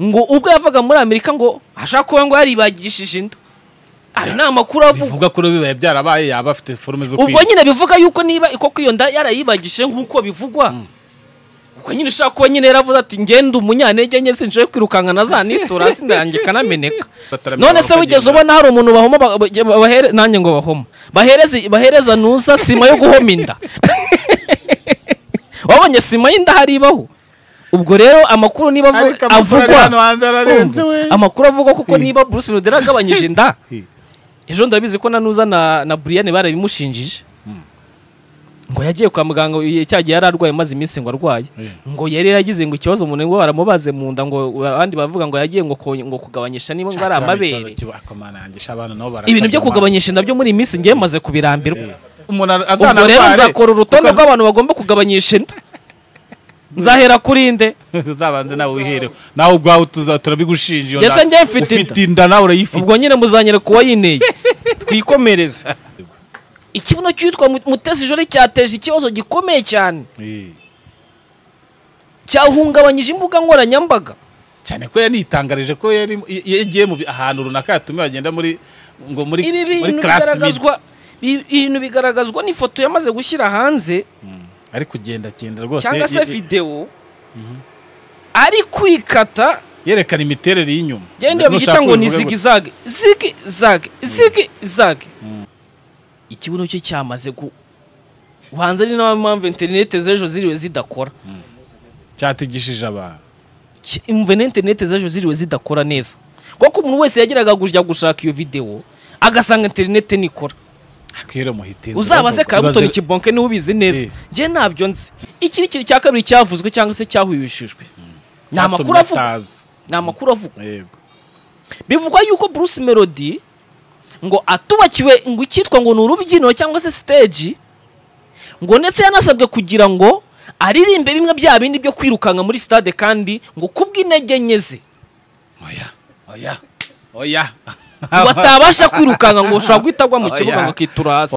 ngo ubwo yavaga muri amerika ngo ashaka kuba ngo yaribagishije inda ayo ni amakuru avugwa bivuga kuri bibaye byarabaye yaba afite forume zo ubwo nyine bivuga yuko niba koko iyo nda yarayibagishije nk'uko bivugwa ubwo nyine ushaka kuba nyine yaravuze ati ngenda umunyanege nke sinshoboye kwirukanka na za nitura hasi yanjye ikanameneka Bataramenya none se aho wigeze bagendera. ubona hari umuntu bahoma ba- ba- bahere- nanjye ngo bahoma bahereze bahereza nusa sima yo guhoma inda wabonye sima y'inda haribaho ubwo rero amakuru niba avu- Ariko amakuru ari hano avugwa hanze ararenze Umva, we amakuru avugwa kuko niba bruce wilder agabanyije inda ejo ndabizi ko nanuza na na buriyane barabimushinjije ngo yagiye kwa muganga cya gihe yari arwaye maze iminsi ngo arwaye ngo yari yaragize ngo ikibazo umuntu ngo baramubaze mu nda ngo abandi bavuga ngo yagiye ngo ko- ngo kugabanyisha niba ngo ari amabere ibintu byo kugabanyisha inda byo muri iyi minsi ngiye maze kubirambirwa ubwo rero nzakora urutonde rw'abantu bagomba kugabanyisha inda nzahera kuri inde uzabanze nawe wiherewe nawe ubwawe tuza- turabigushinja iyo Ese nda. njye mfite inda? ufite inda nawe urayifite ubwo nyine muzanyere kuwa yineye twikomereze ikibuno cyitwa mutesi jori cyateje ikibazo gikomeye cyane Eh, cyahungabanyije imbuga nkoranyambaga cyane ko yanitangarije ko yari yagiye mu bi- ahantu runaka yatumiwe agenda muri ngo muri ibi muri bintu class bigaragazwa ibi bintu bigaragazwa n'ifoto yamaze gushyira hanze mid. Mm, ari kugenda kugenda rwose cyangwa se ye- videwo ari kwikata yerekana imiterere y'inyuma genda bagita ngo ni Nushaka zigizage zigizage zigizage ikibuno cye cyamaze gu ubanza ari nayo mpamvu interinete z'ejo ziriwe zidakora cyatigishije abantu Ki- imvune interinete z'ejo ziriwe zidakora neza kuko umuntu wese yageraga kujya gushaka iyo videwo agasanga interinete nikora akwiriye muhite uzabaze karabutoni kibonke niwe ubizi neza Eh. njye ntabyo nzi iki ni ikintu cya kabiri cyavuzwe cyangwa se cyahwihishijwe ni amakuru avuga ni amakuru avuga yego bivugwa yuko bruce melody ngo atubakiwe ngo icyitwa ngo ni urubyiniro cyangwa se stage ngo ndetse yanasabwe kugira ngo aririmbe bimwe bya bindi byo kwirukanka muri stade kandi ngo kubw'intege nke ze oya oya oya ngo atabasha kwirukanka ngo ushobora guhita agwa mu Oya. kibuga ngo akitura hasi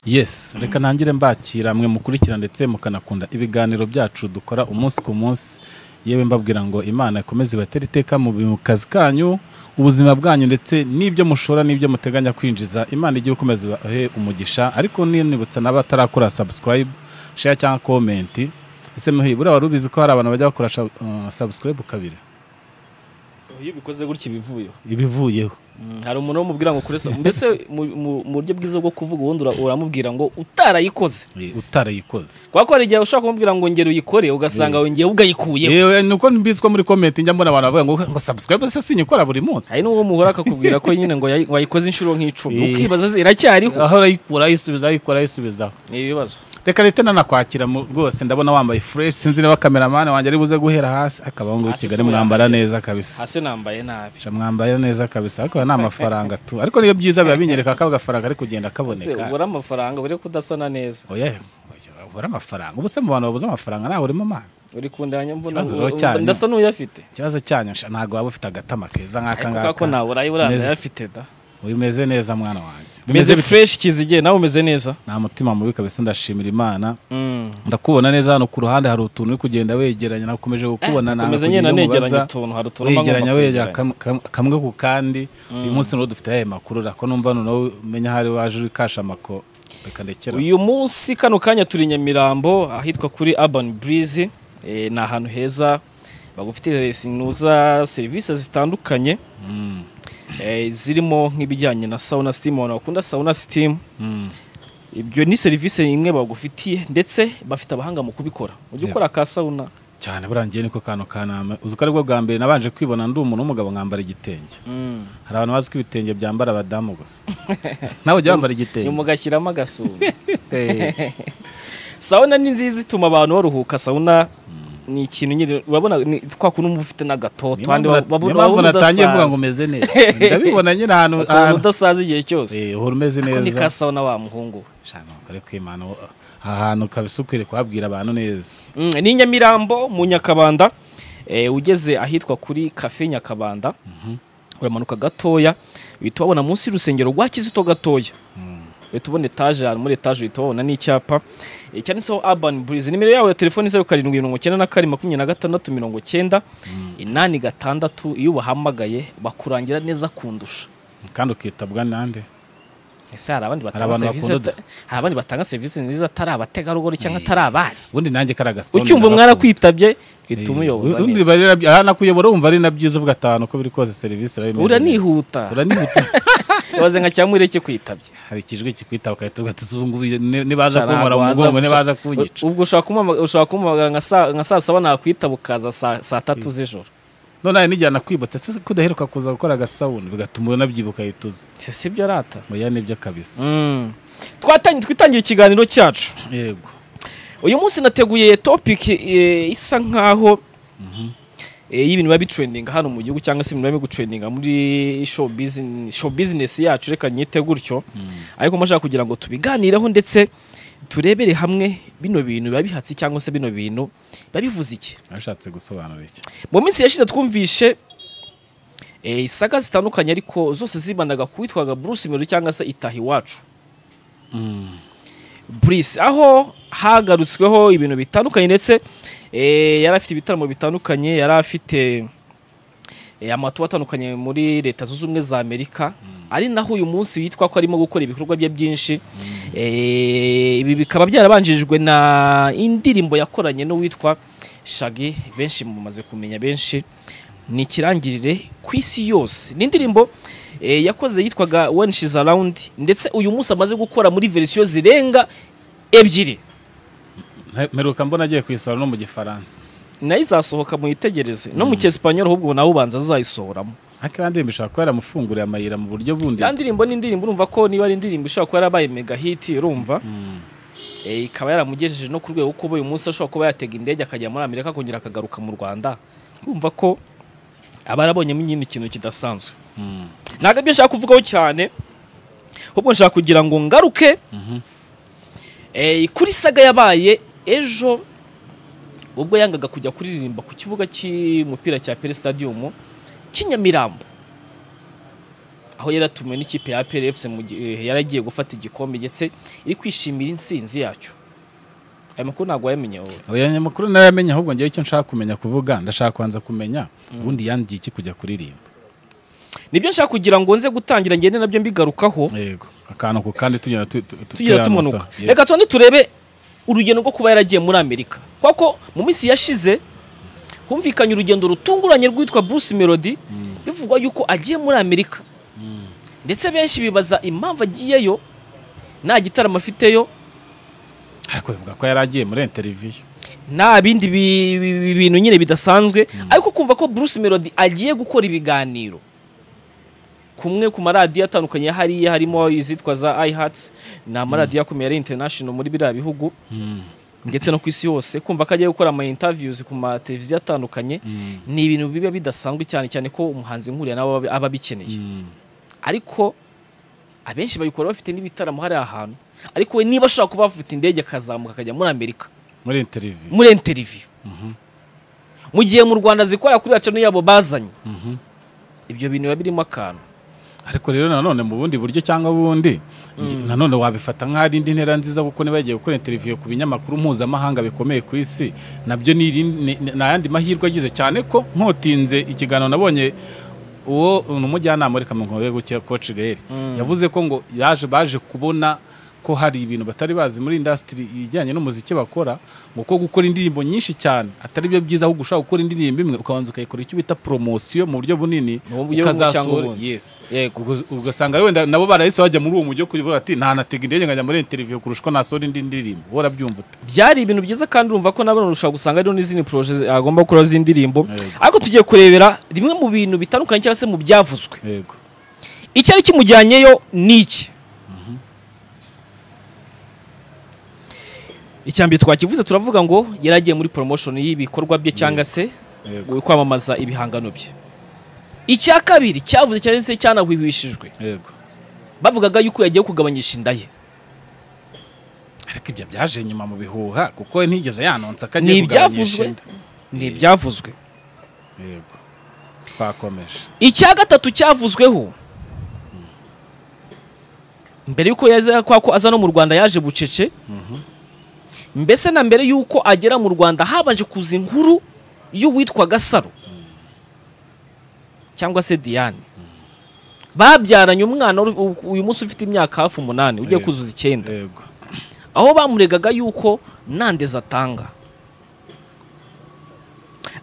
yes reka ntangire mbakira mwe mukurikira ndetse mukanakunda ibiganiro byacu dukora umunsi ku munsi yewe mbabwira ngo imana ikomeze ibatere iteka mu bi- mu kazi kanyu ubuzima bwanyu ndetse n'ibyo mushora n'ibyo muteganya kwinjiza imana ijye ikomeza ibahe umugisha ariko ninibutsa n'abatarakora subscribe share cyangwa komenti ese muhi buriya wari ubizi ko hari abantu bajya bakora sha- uh, subscribe kabiri iyo ubikoze gutya ibivuyeho ibivuyeho hari umuntu umubwira ngo kuresa mbese mu- mu- mu buryo bwiza bwo kuvuga ubundi ura- uramubwira ngo utarayikoze eh, utarayikoze kubera ko hari igihe ushobora kumubwira ngo ngera uyikore ugasanga wongeye ugayikuyeho yewe nuko mbizi ko muri komenti njya mbona abantu bavuga ngo ngo subscribe se sinyikora buri munsi hari n'uwo muhora akakubwira ko nyine ngo yayi- wayikoze inshuro nk'icumi Eh. ukibaza zi- iracyariho aho urayikura ayisubiza ayikura ayisubizaho ni ibibazo reka leta nanakwakira mu- rwose ndabona wambaye fureshi sinzi niba kameramani wanjye ari buze guhera hasi akaba ngo Hasi kigali si we mwambara yambaye. neza kabisa hasi nambaye nabi Sha mwambara neza kabisa ariko nta mafaranga tu ariko niyo byiza biba binyereka ko agafaranga ari kugenda ese kaboneka ubura amafaranga uri kudasana neza oya oya, ubura amafaranga ubuse mu bantu babuze amafaranga ntawe urimo amana uri kundanya mbona Ikibazo ngo- cyanyu. ndasa n'uyafite ikibazo cyanyu sha, ntabwo waba ufite agatama keza nk'aka ariko kubera ko ngaka ntawe urayibura Meze- ndayafite da umeze neza mwana wanjye meze Bimeze bite? fureshi kizigiye nawe umeze neza nta mutima mubi kabisa ndashimira imana Mm. ndakubona neza hano ku ruhande hari utuntu uri kugenda wegeranya nakomeje kukubona nanga Komeza kugira nyine ibyo negeranya mubaza. utuntu hari utuntu mba ngomba wegeranya wegeranya kwegeranya. kam- kam- kamwe ku kandi uyu munsi niwo dufite ayahe makuru ariko numva noneho umenya aho ari waje uri kasha amako reka ndekera uyu munsi kano kanya turi nyamirambo ahitwa kuri urban breeze eh, ni ahantu heza bagufitiye sinuza serivisi zitandukanye Mm, eh, zirimo nk'ibijyanye na sauna steam abantu bakunda sauna steam mm. ibyo ni serivisi imwe bagufitiye ndetse bafite abahanga mu kubikora ujya ukora ka sauna cyane burangiye niko kantu kanama uzi ko aribwo bwa mbere nabanje kwibona ndi umuntu w'umugabo nkambara igitenge hari abantu bazi ko ibitenge byambara abadamu gusa nawe ujya wambara igitenge mugashyiramo agasume sawuna ni nziza ituma abantu baruhuka sawuna ni ikintu nyine urabona ni twa kuntu uba ufite n'agatoto abandi niyo baba- baba mpamvu natangiye mvuga ngo udasaza umeze neza ndabibona nyine ahantu ukuntu udasaza igihe cyose Eh, uhora umeze Ako ni neza ka sawuna wa muhungu we. Shana, kare kwimana aha hantu kabisa ukwiriye kuhabwira abantu neza Mm, ni nyamirambo mu nyakabanda eh, ugeze ahitwa kuri kafe nyakabanda uramanuka gatoya uhita ubabona munsi y'urusengero rwa kizito gatoya uhita ubona etaje ahantu muri etaje uhita ubabona n'icyapa eh, cyanditseho urban breeze nimero yawe ya telefoni zeru karindwi mirongo icyenda na kane makumyabiri na gatandatu mirongo icyenda inani gatandatu iyo ubahamagaye bakurangira neza kundusha kandi ukitabwa nande ese hari abandi batanga abantu serivisi bakunda ata- hari abandi batanga serivisi nziza atari abategarugori cyangwa atari abari ubundi nanjye kari agasonga ucyumva mwarakwitabye uhita umuyoboza neza neza nakuyobora wumva ari na byiza uvuga atanu uko biri kose serivisi arabimeze uranihuta uranihuta waze nka cyamureke kwitabye hari ikijwi kikwitaba ugahita uvuga ati ubu ngubu ni- nibaza Shana, kumpora mu waza- mugongo nibaza kunyica ubwo ushobora kumama- ushobora kumamagara nka saa- nka saa saba nakwitaba ukaza saa- saa tatu z'ijoro none hari n'igihe nakwibutse ese ko udaheruka kuza gukora agasawuni bigatuma unabyibuka ahita uza Si- sibyo arata oya nibyo kabisa Mm. Twatangi- twitangiye ikiganiro cyacu yego uyu munsi nateguye topic eh, isa nkaho eh, y'ibintu biba bitrendinga hano mu gihugu cyangwa se ibintu biba bigutrendinga muri show business, show business yacu reka nyite gutyo ariko mbashaka kugira ngo tubiganireho ndetse turebere hamwe bino bintu biba bihatse cyangwa se bino bintu biba bivuze iki ashatse gusobanura iki mu minsi yashize twumvishe eh, isaga zitandukanye ariko zose zibandaga ku witwaga Bruce Melody cyangwa se itaha iwacu Bruce aho hagarutsweho ibintu bitandukanye ndetse eh, yari afite ibitaramo bitandukanye yari afite eh, amatuba atandukanye muri leta zunze ubumwe za amerika ari naho uyu munsi witwa ko arimo gukora ibikorwa bye byinshi Eh, ibi bikaba byarabanjirijwe na indirimbo yakoranye n'uwitwa shagi benshi mumaze kumenya benshi ni ikirangirire ku isi yose ni indirimbo eh, yakoze yitwaga when she's around ndetse uyu munsi amaze gukora muri verisiyo zirenga ebyiri Mpe- mperuka mbona agiye kuyisora no mu gifaransa nayo izasohoka muyitegereze no mu cyesipanyol ahubwo nawe ubanza azayisohoramo ariko iyo ndirimbo ishobora kuba yaramufunguriye amayira mu buryo bundi ya ndirimbo ni indirimbo urumva ko niba ari indirimbo ishobora kuba yarabaye mega hit urumva Mm. eh, ikaba yaramugejeje no ku rwego kuba uyu munsi ashobora kuba yatega indege akajya muri amerika akongera akagaruka mu rwanda urumva ko aba yarabonyemo nyine ikintu kidasanzwe Mm. ntabwo ibyo nshaka kuvugaho cyane ahubwo nshaka kugira ngo ngaruke Mhm. eh, kuri saga yabaye ejo ubwo yangaga kujya kuririmba ku kibuga cy'umupira cya pere stadium cy'i Nyamirambo aho yaratumiwe n'ikipe ya pere efuse yaragiye gufata igikombe ndetse iri kwishimira insinzi yacyo aya makuru ntabwo wayamenye wowe oya aya makuru narayamenye ahubwo ngewe icyo nshaka kumenya kuvuga ndashaka kubanza kumenya ubundi yandiye iki kujya kuririmba nibyo nshaka kugira ngo nze gutangira ngende nabyo mbigarukaho yego akantu ku kandi tugenda tu- tu- tu- tugira tuyanoza. tumanuka Yes. reka tundi turebe urugendo rwo kuba yaragiye muri amerika kuko mu minsi yashize humvikanye urugendo rutunguranye rwitwa bruce melody bivugwa yuko agiye muri amerika ndetse benshi bibaza impamvu agiyeyo nta gitaramo afiteyo ariko bivuga ko yari agiye muri interiviyu nta bindi bi- bi- bi- bintu nyine bidasanzwe ariko kumva ko bruce melody agiye gukora ibiganiro kumwe ku maradiyo atandukanye ya hariya harimo izitwa za iHeart ni amaradiyo akomeye ari international muri biriya bihugu ndetse no ku isi hose kumva ko agiye gukora ama interviews ku mateleviziyo atandukanye ni ibintu biba bidasanzwe cyane cyane ko umuhanzi nkuriya nawe aba- aba abikeneye ariko abenshi babikora bafite n'ibitaramo hariya hantu ariko we niba ashobora kuba afite indege akazamuka akajya muri amerika muri interiviyu muri interiviyu mu gihe mu rwanda zikora kuri cano yabo bazanye ibyo bintu biba birimo akantu ariko rero nanone mu bundi buryo cyangwa bundi nanone wabifata nk'ari indi ntera nziza kuko niba yagiye gukora interiviyu ku binyamakuru mpuzamahanga bikomeye ku isi nabyo ni iri- ni ni- ni ayandi mahirwe agize cyane ko nkotinze ikiganiro nabonye uwo ni umujyanama muri kaminuza yo gukiya koci gaheri yavuze ko ngo yaje baje kubona ko hari ibintu batari bazi muri indasitiri ijyanye n'umuziki bakora ngo ko gukora indirimbo nyinshi cyane atari byo byiza ahubwo ushobora gukora indirimbo imwe ukabanza ukayikora icyo bita poromosiyo mu buryo bunini Mu buryo bumwe cyangwa ukazasohora ubundi. yes Yego. Ubwo- ugasanga rero wenda nabo barahise bajya muri uwo mujyo kugira ati ntanatega indege nkajya muri interiviyo kurusha uko nasohora indi ndirimbo wowe urabyumva ute byari ibintu byiza kandi urumva ko nabona ushobora gusanga hariho n'izindi poroje zi- agomba gukora z'indirimbo ariko tugiye kurebera rimwe mu bintu bitandukanye cyangwa se mu byavuzwe yego icyari kimujyanyeyo ni iki icya mbere twakivuze turavuga ngo yari agiye muri promotion y'ibikorwa bye cyangwa se yego mu kwamamaza ibihangano bye icya kabiri cyavuze cyane se cyanahwihwishijwe yego bavugaga yuko yagiye kugabanyisha inda ye ariko ibyo byaje nyuma mu bihuha kuko we ntiyigeze yanonsa Ni ko agiye ibyavuzwe. kugabanyisha inda ni ibyavuzwe yego twakomeje icya gatatu cyavuzweho mbere yuko yaza kwa ko aza no mu rwanda yaje bucece mbese na mbere yuko agera mu rwanda habanje kuza inkuru y'uwitwa gasaro cyangwa se diane babyaranye umwana uri- u- uyu munsi ufite imyaka hafi umunani ugiye Yego. kuzuza icyenda yego aho bamuregaga yuko nta ndezi atanga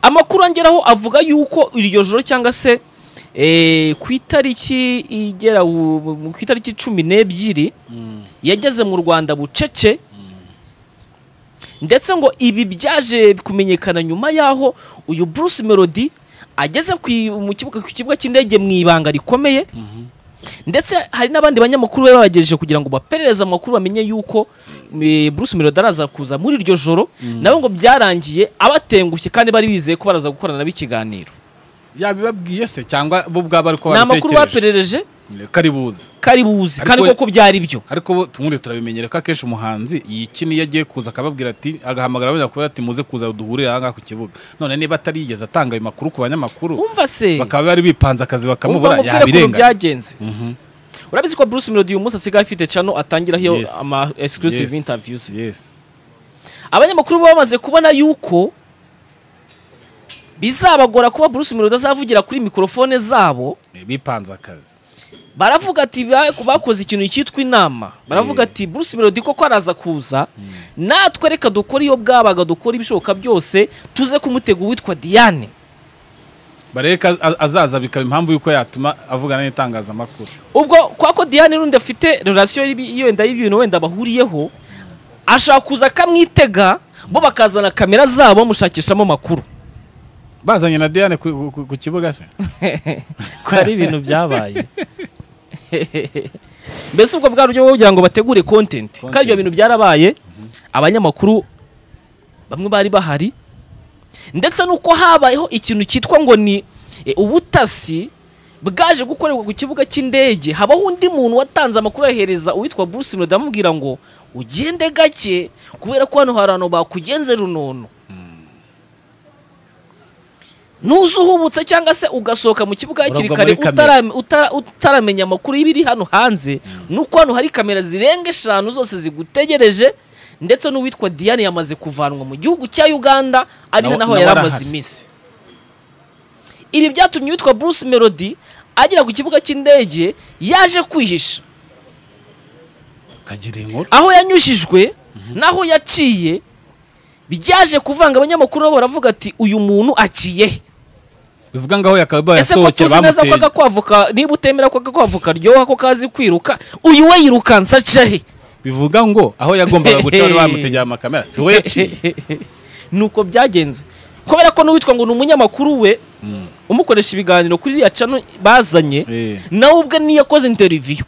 amakuru angeraho avuga yuko iryo joro cyangwa se eh, ku itariki igera u- bu- ku itariki cumi n'ebyiri Mm, yageze mu rwanda bucece ndetse ngo ibi byaje kumenyekana nyuma y'aho uyu bruce melody ageze ku i- mu kibuga- ku kibuga cy'indege mu ibanga rikomeye mhm. ndetse hari n'abandi banyamakuru bari babagejeje kugira ngo baperereze amakuru bamenye yuko eh, Bruce Melody araza kuza muri iryo joro nabo ngo byarangiye abatengushye kandi bari bizeye ko baraza gukorana ikiganiro yabibabwiye se cyangwa bo ubwabo ariko ni amakuru bapererereje kari buze kari buze kandi Ariko- koko byari byo ariko bo tumuri turabimenyera ko akenshi umuhanzi iyi kini iyo agiye kuza akababwira ati agahamagara abajya kubwira ati muze kuza duhurire aha ngaha ku kibuga none niba atarigeze atanga ayo makuru ku banyamakuru umva se bakaba bari bipanze akazi umva bakamubura mubwire ukuntu yabirenganya byagenze Mhm. urabizi ko Bruce Melody uyu munsi asigaye afite channel atangiraho Yes. ama exclusive Yes. interviews Yes. abanyamakuru bo bamaze kubona yuko bizabagora kuba Bruce Melody azavugira kuri mikrofone zabo bipanze akazi baravuga ati ba- bakoze ikintu cyitwa inama baravuga Yeah. ati bruce melody koko araza kuza natwe reka dukore iyo bwabaga dukora ibishoboka byose tuze kumutega uwitwa diane bareka a- azaza bikaba impamvu y'uko yatuma avugana n'itangazamakuru ubwo kwa ko diane n'undi afite relasiyo y'ibi- iyo wenda y'ibintu wenda bahuriyeho ashaka kuza akamwitega bo bakazana kamera zabo bamushakishamo amakuru bazanye na diane ku, ku, ku kibuga se ko hari ibintu byabaye mbese ubwo bwa buryo bwo kugira ngo bategure content kandi ibyo Content. bintu byarabaye abanyamakuru bamwe bari bahari ndetse n'uko habayeho ikintu cyitwa ngo ni eh, ubutasi bwaje gukorerwa ku kibuga cy'indege habaho undi muntu watanze amakuru ahereza uwitwa Bruce Melody amubwira ngo ugende gake kubera ko hano hari abantu bakugenze runono ntuzuhubutse cyangwa se ugasohoka mu kibuga hakiri Urabwo kare muri kamera. utara- utara- utaramenya amakuru y'ibiri hano hanze nuko hano hari kamera zirenga eshanu zose zigutegereje ndetse n'uwitwa diane yamaze kuvanwa mu gihugu cya uganda ariho Nawe- naho nawe yari arahari. amaze iminsi ibi byatumye uwitwa bruce melody agera ku kibuga cy'indege yaje kwihisha kagira inkuru aho yanyujijwe n'aho yaciye byaje kuvanga abanyamakuru nabo baravuga ati uyu muntu aciye he bivuga ngo aho yakabaye ese ko yasohokera tuzi neza ko bamuteye agakwavuka niba utemera ko agakwavuka ryoha ko kazi kwiruka uyu we yirukansa aca he bivuga ngo aho yagombaga guca bari bamutegeye amakamera si we yaciye nuko byagenze kubera ko n'uwitwa ngo ni umunyamakuru we Mm. umukoresha ibiganiro kuri iriya cano bazanye Eh, nawe ubwe niyo akoze interiviyu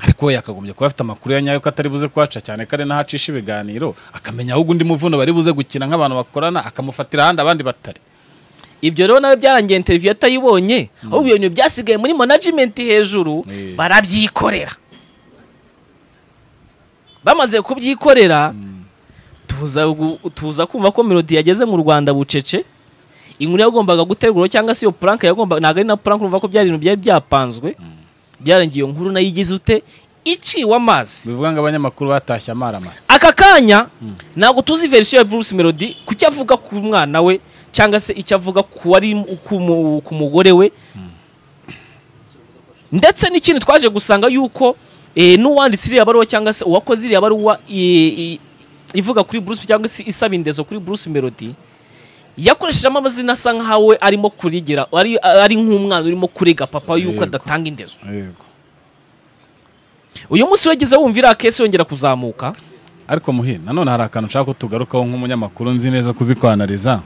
ariko we yakagombye kuba afite amakuru ya nyayo ko atari buze kuhaca cyane ko ari naho acisha ibiganiro akamenya ahubwo undi muvuno bari buze gukina nk'abantu bakorana akamufatira ahandi abandi batari ibyo rero nawe byarangiye interiviyu atayibonye ahubwo ibyo bintu byasigaye muri manajimenti hejuru Eh. barabyikorera bamaze kubyikorera tuza gu- tuza kumva ko melodi yageze mu rwanda bucece inkuru yagombaga gutegura cyangwa se iyo puranke yagombaga ntabwo ari na puranke urumva ko byari ibintu byari byapanzwe byarangiye iyo nkuru nayo igize ute iciwe amazi bivuga ngo abanyamakuru batashye amaramasa aka kanya ntabwo tuzi verisiyo ya Bruce Melody ku cyo avuga ku mwana we cyangwa se icyo avuga ku wari ku mu- ku mugore we ndetse n'ikindi twaje gusanga yuko Eh, n'uwanditse iriya baruwa cyangwa se uwakoze iriya baruwa i- i- ivuga kuri Bruce cyangwa se isaba indezo kuri Bruce Melody yakoreshejemo amazina asa nkawe arimo kurigira ari, ari nk'umwana urimo kurega papa yuko Yego. adatanga indezo yego uyu munsi wageze wumva iriya kesi yongera kuzamuka ariko muhire nanone hari akantu nshaka ko tugarukaho nk'umunyamakuru nzi neza kuzikwanariza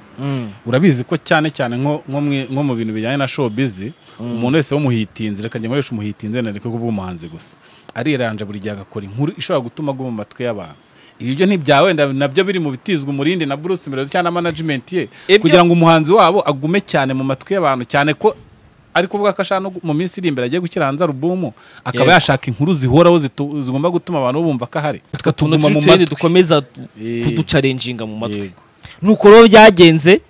urabizi ko cyane cyane nko nko mu- nko mu bintu bijyanye na showbiz umuntu wese w'umuhitinzi reka njye nkoresha umuhitinzi wenda ariko kuvuga umuhanzi gusa ariranje buri gihe agakora inkuru ishobora gutuma agwa mu matwi y'abantu ibi byo ntibya wenda nabyo biri mu bitizwa umurindi na Bruce Melody cyangwa na management ye Ibyo- kugira ngo umuhanzi wabo agume cyane mu matwi y'abantu cyane ko ari kuvuga ko ashaka no gu- mu minsi iri imbere agiye gushyira hanze alubumu akaba Yego. yashaka inkuru zihoraho zitu- zigomba gutuma abantu bumva ko ahari utuntu tukatuguma mu turi matwi dukomeza Eh. kuducarenjinga mu matwi Yego. nuko rero byagenze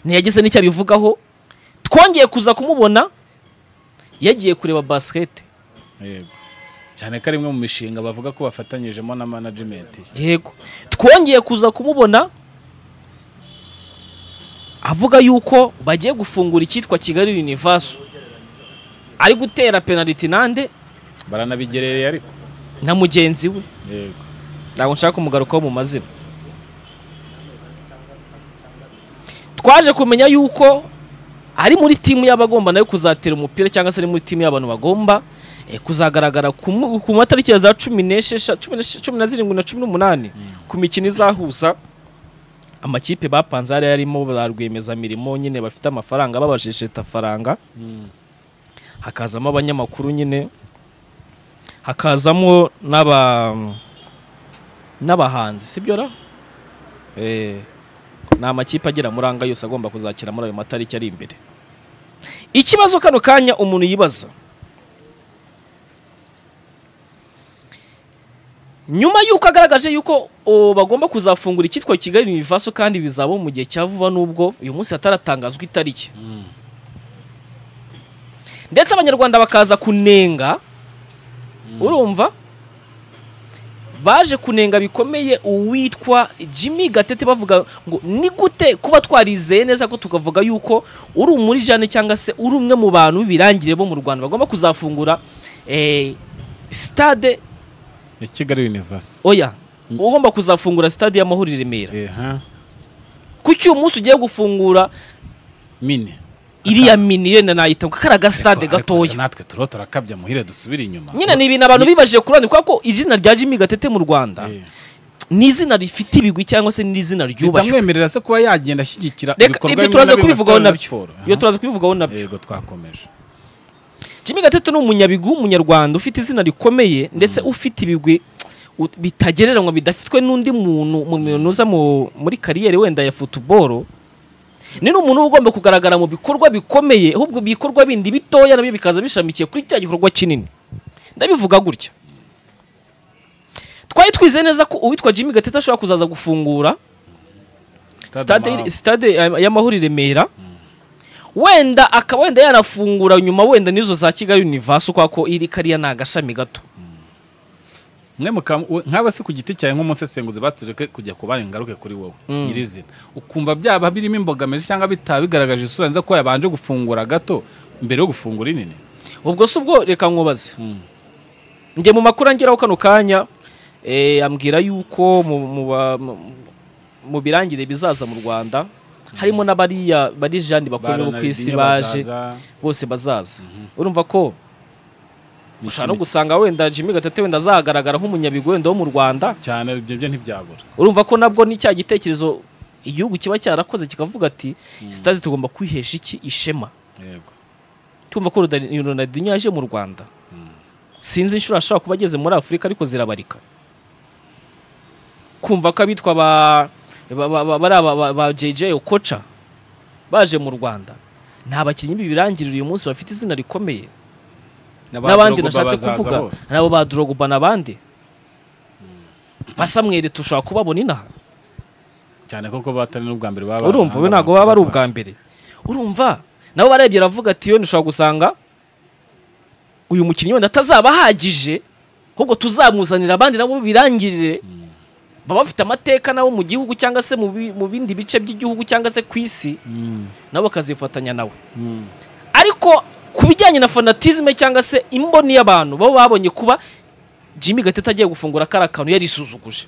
ntiyageze n'icyo abivugaho twongeye kuza kumubona yagiye kureba basikete yego cyane ko ari imwe mu mishinga bavuga ko bafatanyijemo na management ye. yego twongeye kuza kumubona avuga yuko bagiye gufungura icyitwa kigali univaso ari gutera penaliti nande baranabigerereye ariko na mugenzi we yego ntabwo nshaka kumugarukaho mu mazina twaje kumenya yuko ari muri timu y'abagomba nayo kuzatera umupira cyangwa se ari muri timu y'abantu bagomba eh, kuzagaragara ku mu- ku matariki ya za cumi n'eshesha- cumi n'esh- cumi na zirindwi na cumi n'umunani ku mikino izahuza amakipe bapanze hariya yarimo ba rwiyemezamirimo nyine bafite amafaranga babajesheta faranga hakazamo abanyamakuru nyine hakazamo n'aba n'abahanzi sibyo ra Eh, ni amakipe agera muri anga yose agomba kuzakira muri ayo matariki ari imbere ikibazo kano kanya umuntu yibaza nyuma y'uko agaragaje yuko o, bagomba kuzafungura icyitwa kigali univaso kandi bizaba mu gihe cya vuba n'ubwo uyu munsi hataratangazwa itariki ndetse abanyarwanda bakaza kunenga urumva baje kunenga bikomeye uwitwa Jimmy Gatete bavuga ngo ni gute kuba twarizeye neza ko tukavuga yuko uri muri jane cyangwa se uri umwe mu bantu b'ibirangire bo mu Rwanda bagomba kuzafungura eh, stade ya kigali universe oya ugomba kuzafungura stade y'amahoro i Remera eha kuki uyu munsi ugiye gufungura mini iriya mini yenda nayita ngo karaga stade Ariko- ariko gatoya natwe turiho turakabya muhire dusubire inyuma nyine ni ibintu abantu bibajije kurani kubera ko izina rya Jimmy Gatete mu Rwanda Eh. ni izina rifite ibigwi cyangwa se ni izina ryubashywe bitamwemerera se kuba yagenda ashyigikira reka ibikorwa ibyo bimwe turaza na bimwe kubivugaho afitanye na nabyo siporo. ibyo Aha. turaza kubivugaho nabyo yego twakomeje Jimmy Gatete ni umunyabigwi w'umunyarwanda ufite izina rikomeye ndetse ufite ibigwi u- bitagereranywa bidafitwe n'undi muntu mu bintu uza mu- muri kariyeri wenda ya futuboro ni n'umuntu uba ugomba kugaragara mu bikorwa bikomeye ahubwo ibikorwa bindi bitoya nabyo bikaza bishamikiye kuri cya gikorwa kinini ndabivuga gutya twari twizeye neza ko uwitwa Jimmy Gatete ashobora kuzaza gufungura Amahoro. stade stade ya- y'amahoro i Remera wenda akaba wenda yanafungura nyuma wenda n'izo za Kigali Universe kwa ko iri kariya ni agashami gato mwe muka- we- nk'aba si ku giti cyawe nk'umusesenguzi batureke kujya ku bandi ngaruke kuri wowe nyirizina ukumva byaba birimo imbogamizi cyangwa bitaba bigaragaje isura nziza ko yabanje gufungura gato mbere yo gufungura inini ubwo si ubwo reka nkubaze njye mu makuru angeraho kano kanya eh, ambwira yuko mu- mu ba- mu- mu birangire bizaza mu Rwanda harimo n'abariya bari jandi bakomeye bo ku isi baje bose bazaza urumva ko ushobora no gusanga wenda Jimmy Gatete wenda azagaragara nk'umunyabigwi wenda wo mu Rwanda cyane ibyo byo ntibyabura urumva ko nabwo ni cya gitekerezo igihugu kiba cyarakoze kikavuga ati sitade tugomba kwihesha iki ishema yego tumva ko Roda- Ronaldinho yaje mu Rwanda sinzi inshuro ashobora kuba ageze muri Afurika ariko zirabarika kumva ko abitwa ba ba- ba- ba- bari aba- ba- ba JJ Okocha baje mu Rwanda nta bakinnyi bibirangirira uyu munsi bafite izina rikomeye n'abandi Drogba nashatse bazaza kuvuga bose. nabo ba Drogba n'abandi basamwere tushobora kubabona inaha cyane koko batari n'ubwa mbere baba urumva we ntabwo baba ari ubwa mbere urumva nabo barebye aravuga ati yoni ushobora gusanga uyu mukinnyi wenda atazaba ahagije ahubwo tuzamuzanira abandi nabo birangirire baba bafite amateka nabo mu gihugu cyangwa se mu bi- mu bindi bice by'igihugu cyangwa se ku isi nabo bakazifatanya nawe ariko ku bijyanye na fanatizme cyangwa se imboni y'abantu baba babonye kuba jimmy gatete agiye gufungura kariya kantu yarisuzuguje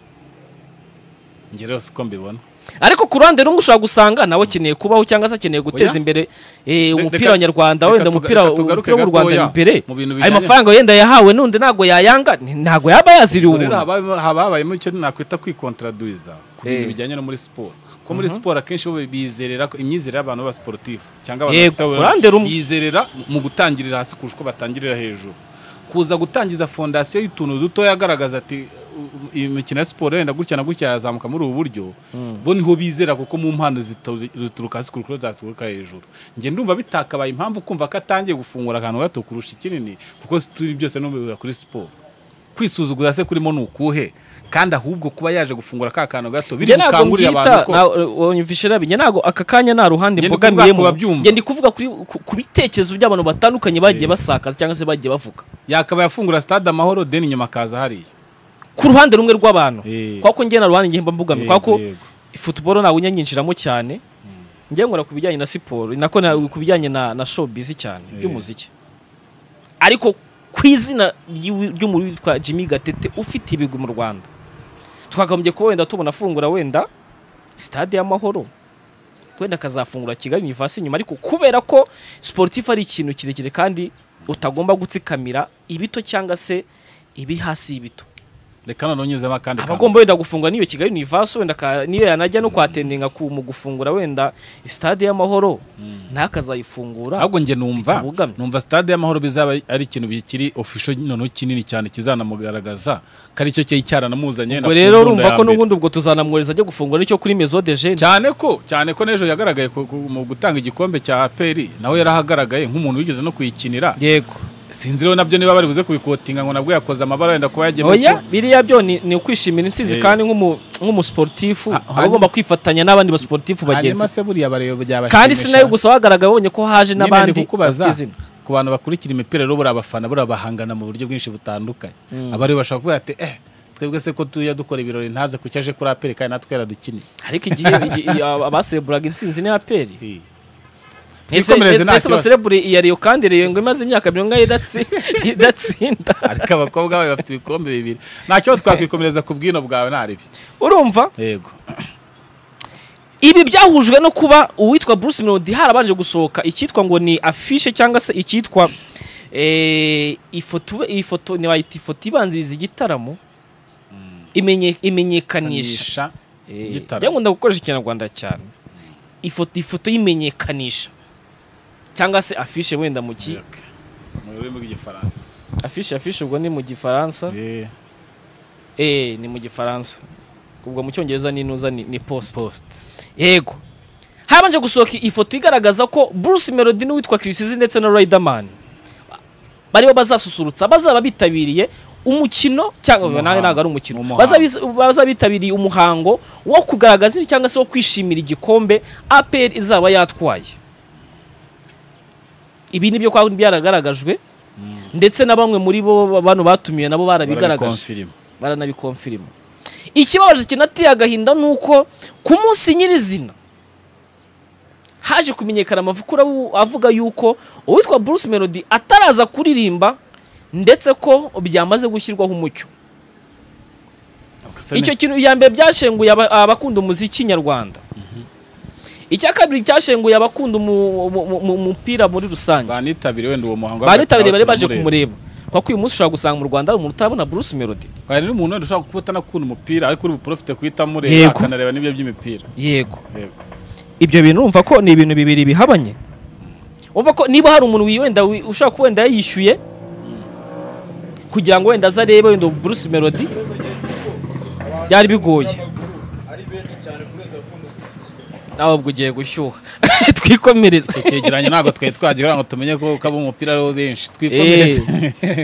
njye rero siko mbibona ariko ku ruhande rumwe ushobora gusanga nawe akeneye kubaho cyangwa se akeneye guteza Oya. imbere eh, Re- umupira reka- w'abanyarwanda reka wenda tuga- umupira reka tugaruke umupira w'u Rwanda gatoya imbere mu bintu ayo bijyanye- mafaranga wenda yahawe n'undi ntabwo yayanga ni- ntabwo yaba yaziriwe ubwo rero umuntu haba- haba habayemo icyo nakwita kwikontradwiza ku bintu Eh. bijyanye no muri siporo ko muri siporo akenshi bo bizerera ko imyizerere y'abantu b'abasiporutifu cyangwa Yego, bafite- uruhande rumwe. bizerera mu gutangirira hasi kurusha uko batangirira hejuru kuza gutangiza fondasiyo y'utuntu dutoya agaragaza ati "U- iyi mikino ya siporo yenda gutya na gutya yazamuka muri ubu buryo bo niho bizera kuko mu mpano zito- zituruka hasi kurusha uko zaturuka hejuru njye ndumva bitakabaye impamvu kumva ko atangiye gufungura akantu gato kurusha ikinini kuko turi byose n'ubibura kuri siporo kwisuzugura se kurimo ni ukuhe kandi ahubwo kuba yaje gufungura ka kantu gato njye biri ntabwo bukangurire abantu mbyita ko wanyumvishe rabi njye ntabwo aka kanya nta ruhande Njye ndi mbogamiyemo kuvuga ku babyumva. njye ndi kuvuga kuri- ku ku bitekerezo by'abantu batandukanye bagiye basakaza cyangwa se bagiye bavuga yakaba yafungura stade amahoro deni inyuma akaza hariya ku ruhande rumwe rw'abantu Eh. kuko njye na ruhande njye mba mbogamiye Yego, kuko yego. futuboro ntabwo njya nyinjiramo cyane njye nkora ku bijyanye na siporo nako na- ku bijyanye na na showbiz cyane Eh. by'umuziki ariko ku izina ry'iwi- ry'umuntu witwa jimmy gatete ufite ibigwi mu rwanda twakagombye kuba wenda tubona afungura wenda sitade y'amahoro wenda akazafungura kigali univasi inyuma ariko kubera ko sportif ari ikintu kirekire kandi utagomba gutsikamira ibito cyangwa se ibiri hasi y'ibito reka noneho unyuzemo akandi kantu. abagomba wenda gufungura n'iyo kigali univaso wenda ka- niyo yanajya no kwatendinga ku mu gufungura wenda stade y'amahoro ntakazayifungura ahubwo njye numva bitabugamye. numva stade y'amahoro bizaba ari ikintu bikiri official noneho kinini cyane kizanamugaragaza ko aricyo cyari cyaranamuzanye ubwo na- rero ku nda urumva ya ko mbere. n'ubundi ubwo tuzanamwohereza ajya gufungura nicyo kuri mezo deje cyane ko cyane ko n'ejo yagaragaye ku- ku- mu gutanga igikombe cya aperi nawe yarahagaragaye nk'umuntu wigeze no kuyikinira yego sinzi rero nabyo niba bari buze kubikotinga ngo nabwo yakoze amabara wenda kuba yagiye oya biriya byo ni ni ukwishimira intsinzi Eh. kandi nk'umu- nk'umusiporutifu Ha- aba agomba kwifatanya n'abandi basiporutifu bagenzi be. hanyuma se buriya bareba byabashimisha kandi si nawe gusa wagaragaye ubonye ko haje Nyine ndi n'abandi kukubaza bafite izina ku bantu bakurikira imipira rero buriya abafana buriya bahangana mu buryo bwinshi butandukanye abari bashobora kuvuga ati eh twebwe se ko tujya dukora ibirori ntaze kucyo aje kuri aperi kandi natwe yaradukiniye ariko igihe igihe- abasereburaga intsinzi ni aperi ese Twikomereze nta ese kibazo. baserebure iya riyo kandi riyo ngo imaze imyaka mirongo ine idatsi- idatsinda ariko abakobwa bayo bafite ibikombe bibiri ntacyo twakwikomereza ku bwino bwawe ntaribi urumva yego ibi byahujwe no kuba uwitwa bruce melody harabanje gusohoka icyitwa ngo ni afishe cyangwa se icyitwa eh, ifoto iyi foto ni bayita ifoto ibanziriza igitaramo imenye- imenyekanisha nisha Eh, Igitaramo. njya nkunda gukoresha ikinyarwanda cyane ifoto ifoto y'imenyekanisha cyangwa se afishe wenda mu ki Yego. mu rurimi rw'igifaransa afishe afishe ubwo ni mu gifaransa Eh, eh ni mu gifaransa ubwo mu cyongereza n'inuza ni, ni post post yego habanje gusohoka ifoto igaragaza ko bruce melody n'uwitwa kirisizi ndetse na riderman bari bo bazasusurutsa bazaba bitabiriye umukino cyangwa Umuhango. nawe ntabwo ari umukino Umuhango. Bazabiz- bazaba bitabiriye umuhango wo kugaragaza cyangwa se wo kwishimira igikombe apr izaba yatwaye ibi ni byo kwa- byaragaragajwe ndetse na bamwe muri bo bantu batumiwe nabo barabigaragaje barabikonfirima baranabikomfirima ikibabaje kinateye agahinda ni uko ku munsi nyirizina haje kumenyekana amakuru avu- avuga yuko uwitwa bruce melody ataraza kuririmba ndetse ko byamaze gushyirwaho umucyo icyo kintu iya mbere byashenguye aba- abakunda umuziki nyarwanda icya kabiri cyashenguye abakunda umu- umu- umu- umu- umupira muri rusange banitabiriye wenda uwo muhango baritabiriye bari baje Turamureba. kumureba kuko uyu munsi ushobora gusanga mu rwanda hari umuntu utabona bruce melody hari n'umuntu wenda ushobora kuba utanakunda umupira ariko uri buprofite guhita amureba Yego. akanareba n'ibyo by'imipira yego yego ibyo bintu urumva ko ni ibintu bibiri bihabanye umva ko niba hari umuntu wi- wenda wi- ushobora kuba wenda yishyuye kugira ngo wenda aze arebe wenda Bruce Melody byari bigoye nawe ubwo ugiye gushyuha twikomereze icyo cyegeranyo ntabwo twari twagera ngo tumenye ko ko abo mu mupira aribo benshi Eh, twikomereze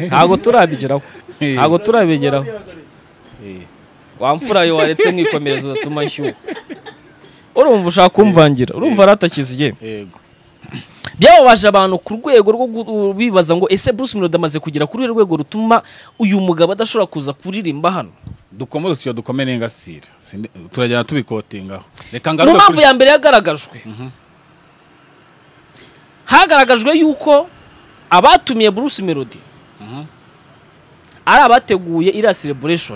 ntabwo turabigeraho Eh. ntabwo turabigeraho Eh, wamfura yo waretse nkikomereza udatuma nshyuha urumva ushaka kumvangira urumva aratakiziye yego byababaje abantu ku rwego rwo gu- bibaza ngo ese Bruce Melody amaze kugera kuri uru rwego rutuma uyu mugabo adashobora kuza kuririmba hano dukome urusyo dukome n'ingasire Sindi- turagenda tubikotingaho reka mu ngaruke mpamvu kuri ya mbere yagaragajwe hagaragajwe yuko abatumiye Bruce Melody ari abateguye iriya celebration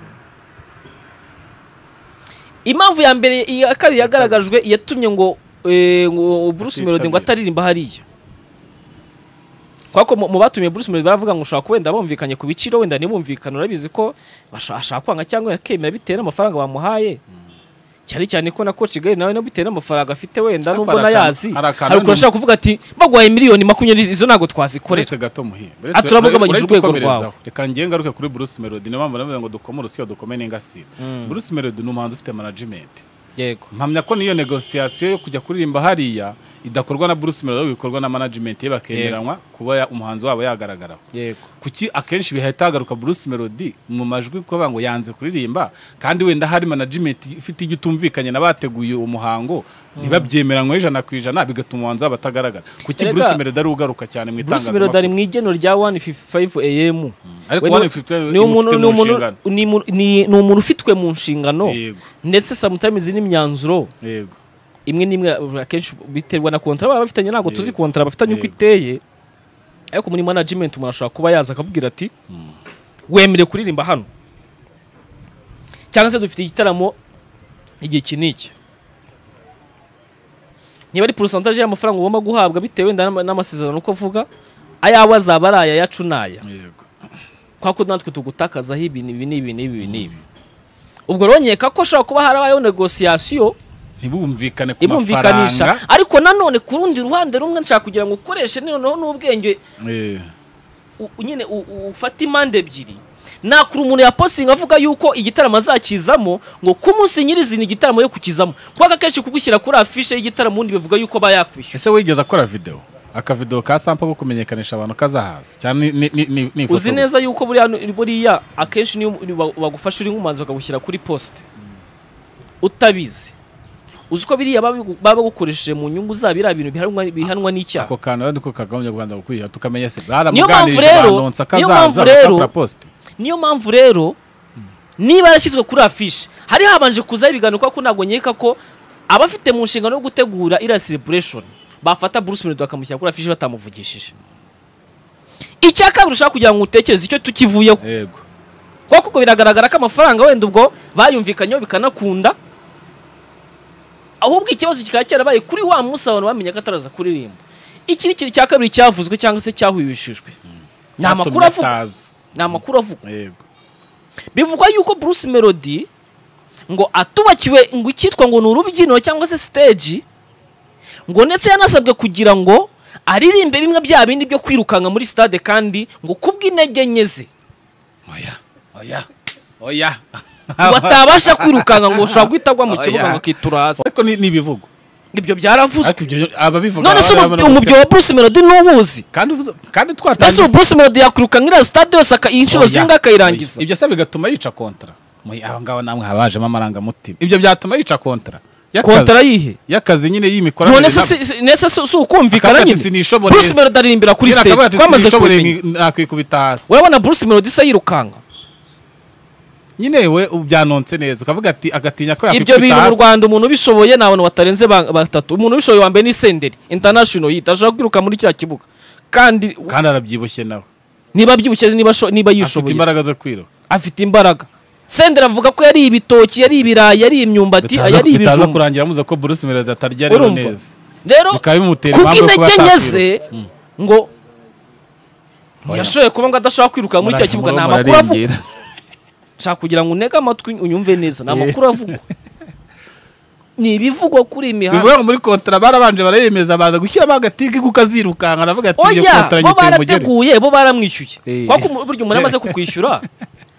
impamvu ya mbere iya kabiri yagaragajwe yatumye ngo eh, ngo Bruce Melody ngo ataririmba hariya kwako mu- mu batumiye Bruce Melody baravuga ngo ushobora kuba wenda bumvikanye ku biciro wenda ntibumvikane urabizi ko basha- ashaka kwanga cyangwa yakemera bitewe n'amafaranga bamuhaye cyane cyane ko na Coach Gary nawe no bitewe n'amafaranga afite wenda Ariko nubwo hari nayazi akantu- hari akantu hari ukuntu n'undi- ashaka kuvuga ati baguhaye miliyoni makumyabiri izo ntabwo twazikorera uretse gato muhiye Ah, turabugabanyije urwego rwawe. reka njye ngaruke kuri Bruce Melody niyo mpamvu navuga ngo dukome urusiyo dukome n'ingasire Bruce Melody ni umuhanzi ufite management yego mpamya ko niyo negosiyasiyo yo kujya kuririmba hariya idakorwa na Bruce Melody ahubwo ikorwa na management ye bakemeranywa kuba ya- umuhanzi wabo yagaragaraho yego kuki akenshi bihita hagaruka Bruce Melody mu majwi kuvuga ngo yanze kuririmba kandi wenda hari management ifite ibyo utumvikanye n'abateguye uwo muhango ntibabyemeranywe ijana ku ijana bigatuma umuhanzi wabo atagaragara kuki Erega- Bruce Melody ari ugaruka cyane mu Bruce Melody ari itangazamakuru mu igeno rya 155 AM ariko We ni- 155 ni umuntu imufite ni umuntu mu nshingano. ni mu- ni- ni umuntu ufitwe mu nshingano yego ndetse sometimes n'imyanzuro yego imwe n'imwe akenshi biterwa na kontara baba bafitanye ntabwo tuzi Yego. kontara bafitanye uko Yego. iteye ariko muri management umuntu ashobora kuba yaza akabwira ati wemerewe kuririmba hano cyangwa se dufite igitaramo igihe iki n'iki niba ari porosantaje y'amafaranga ugomba guhabwa bitewe wenda n'ama- n'amasezerano uko avuga ayawe azaba ari aya yacu ni aya yego kwa ko natwe tugutakazaho ibi n'ibi n'ibi n'ibi n'ibi ubwo rero nkeka ko ashobora kuba harabayeho negosiyasiyo ntibumvikane ku mafaranga ibumvikanisha ariko nanone ku rundi ruhande rumwe nshaka kugira ngo ukoreshe noneho n'ubwenge Eh, u- u- nyine u- u- ufate impande ebyiri nakura umuntu yapostinga avuga yuko igitaramo azakizamo ngo ku munsi nyirizina igitaramo yo kukizamo kubera ko akenshi kugushyira kuri afishe y'igitaramo ubundi bivuga yuko aba yakwishyura ese wigeze akora video akavidewo ka sampa ko kumenyekanisha abantu kazahaza cyane ni- ni- ni- ni- ni ifoto uzi neza yuko buriya nu- buriya akenshi niyo ba- bagufasha uri nk'umuhanzi bakagushyira kuri posite utabizi uzi ko biriya babi- baba bagukoresheje mu nyungu zabo biriya bintu bihanwa- bihanwa n'icyaha ako kantu ariko kagabanya u Rwanda gukwiye tukamenya se mpamvu baramuganirije rero- banonsa niyo mpamvu kazaza rero- bakora poste niyo mpamvu rero niba yarashyizwe kuri afishe hari habanje kuzaho ibiganiro kuko ntabwo nkeka ko abafite mu nshingano yo gutegura iriya celebration bafata Bruce Melody bakamushyira kuri afishe batamuvugishije icya kabiri ushaka kugira ngo utekereze icyo tukivuyeho yego kuko ubwo biragaragara ko amafaranga wenda ubwo bayumvikanyeho bikanakunda ahubwo ikibazo kikaba cyarabaye kuri wa munsi abantu bamenye ko ataraza kuririmba iki ni ikintu cya kabiri cyavuzwe cyangwa se cyahwihishijwe ni amakuru Byatumye avuga ataza. ni amakuru avuga yego bivugwa yuko Bruce Melody ngo atubakiwe ngo icyitwa ngo ni urubyiniro cyangwa se stage ngo ndetse yanasabwe kugira ngo aririmbe bimwe bya bindi byo kwirukanka muri stade kandi ngo kubw'intege nke ze oya oya oya ngo atabasha kwirukanka ngo ushobora guhita agwa mu kibuga Oya. ngo akitura hasi ariko ni ni ibivugo ibyo byaravuzwe ariko ibyo ababivuga none se umu- baba banabuze- umubyo wa Bruce Melody ntuwuzi kandi uvuze- kandi mbese twatangiye ubu Bruce Melody yakwirukanka iriya stade yose aka- inshuro Oya. zingahe akayirangiza ibyo se bigatuma yica kontra Mwe, aho ngaho namwe habajemo amarangamutima ibyo byatuma yica kontra Y'akazi- kontara yihe y'akazi nyine y'imikoranire none se nabo. si- si- nese si si ukumvikana Akavuga ati, nyine "Sinishoboreye." Bruce Melody aririmbira kuri Nyine akavuga stage ati, twamaze "Sinshoboreye kubimenya nki- nakwikubita hasi urabona Bruce Melody se yirukanka nyine we byanonse neza ukavuga ati agatinya ko ibyo yakwikubita bintu mu hasi Rwanda umuntu ubishoboye ni abantu batarenze ba- batatu umuntu ubishoboye wambaye n'isenderi international yita ashobora kwiruka muri kiriya kibuga kandi kandi arabyibushye nawe niba abyibushye niba asho- niba afite yishoboye imbaraga zo kwiruka afite imbaraga sendera avuga ko yari ibitoki yari ibirayi yari imyumbati Bitaza- yari bitaza ibijumba kurangira muza ko Bruce Melody atarya rero Urumva? neza rero bikaba bimutera impamvu yo kuba kubw'intege nke atakwiruka. ze Mm. ngo ntiyashoboye kuba ngo adashobora kwiruka muri cya kibuga ni Murara- amakuru avuga murarengira. nshaka kugira ngo unege amatwi unyumve neza ni amakuru avugwa ni ibivugwa kuri iyi bivuga mihanda ngo muri kontara barabanje barayemeza baza gushyiramo agatike kuko azirukanka aravuga ati iyo oya bo kontara nyiteye umugeni barateguye bo baramwishyuye Eh. kuko umu- burya umuntu amaze kukwishyura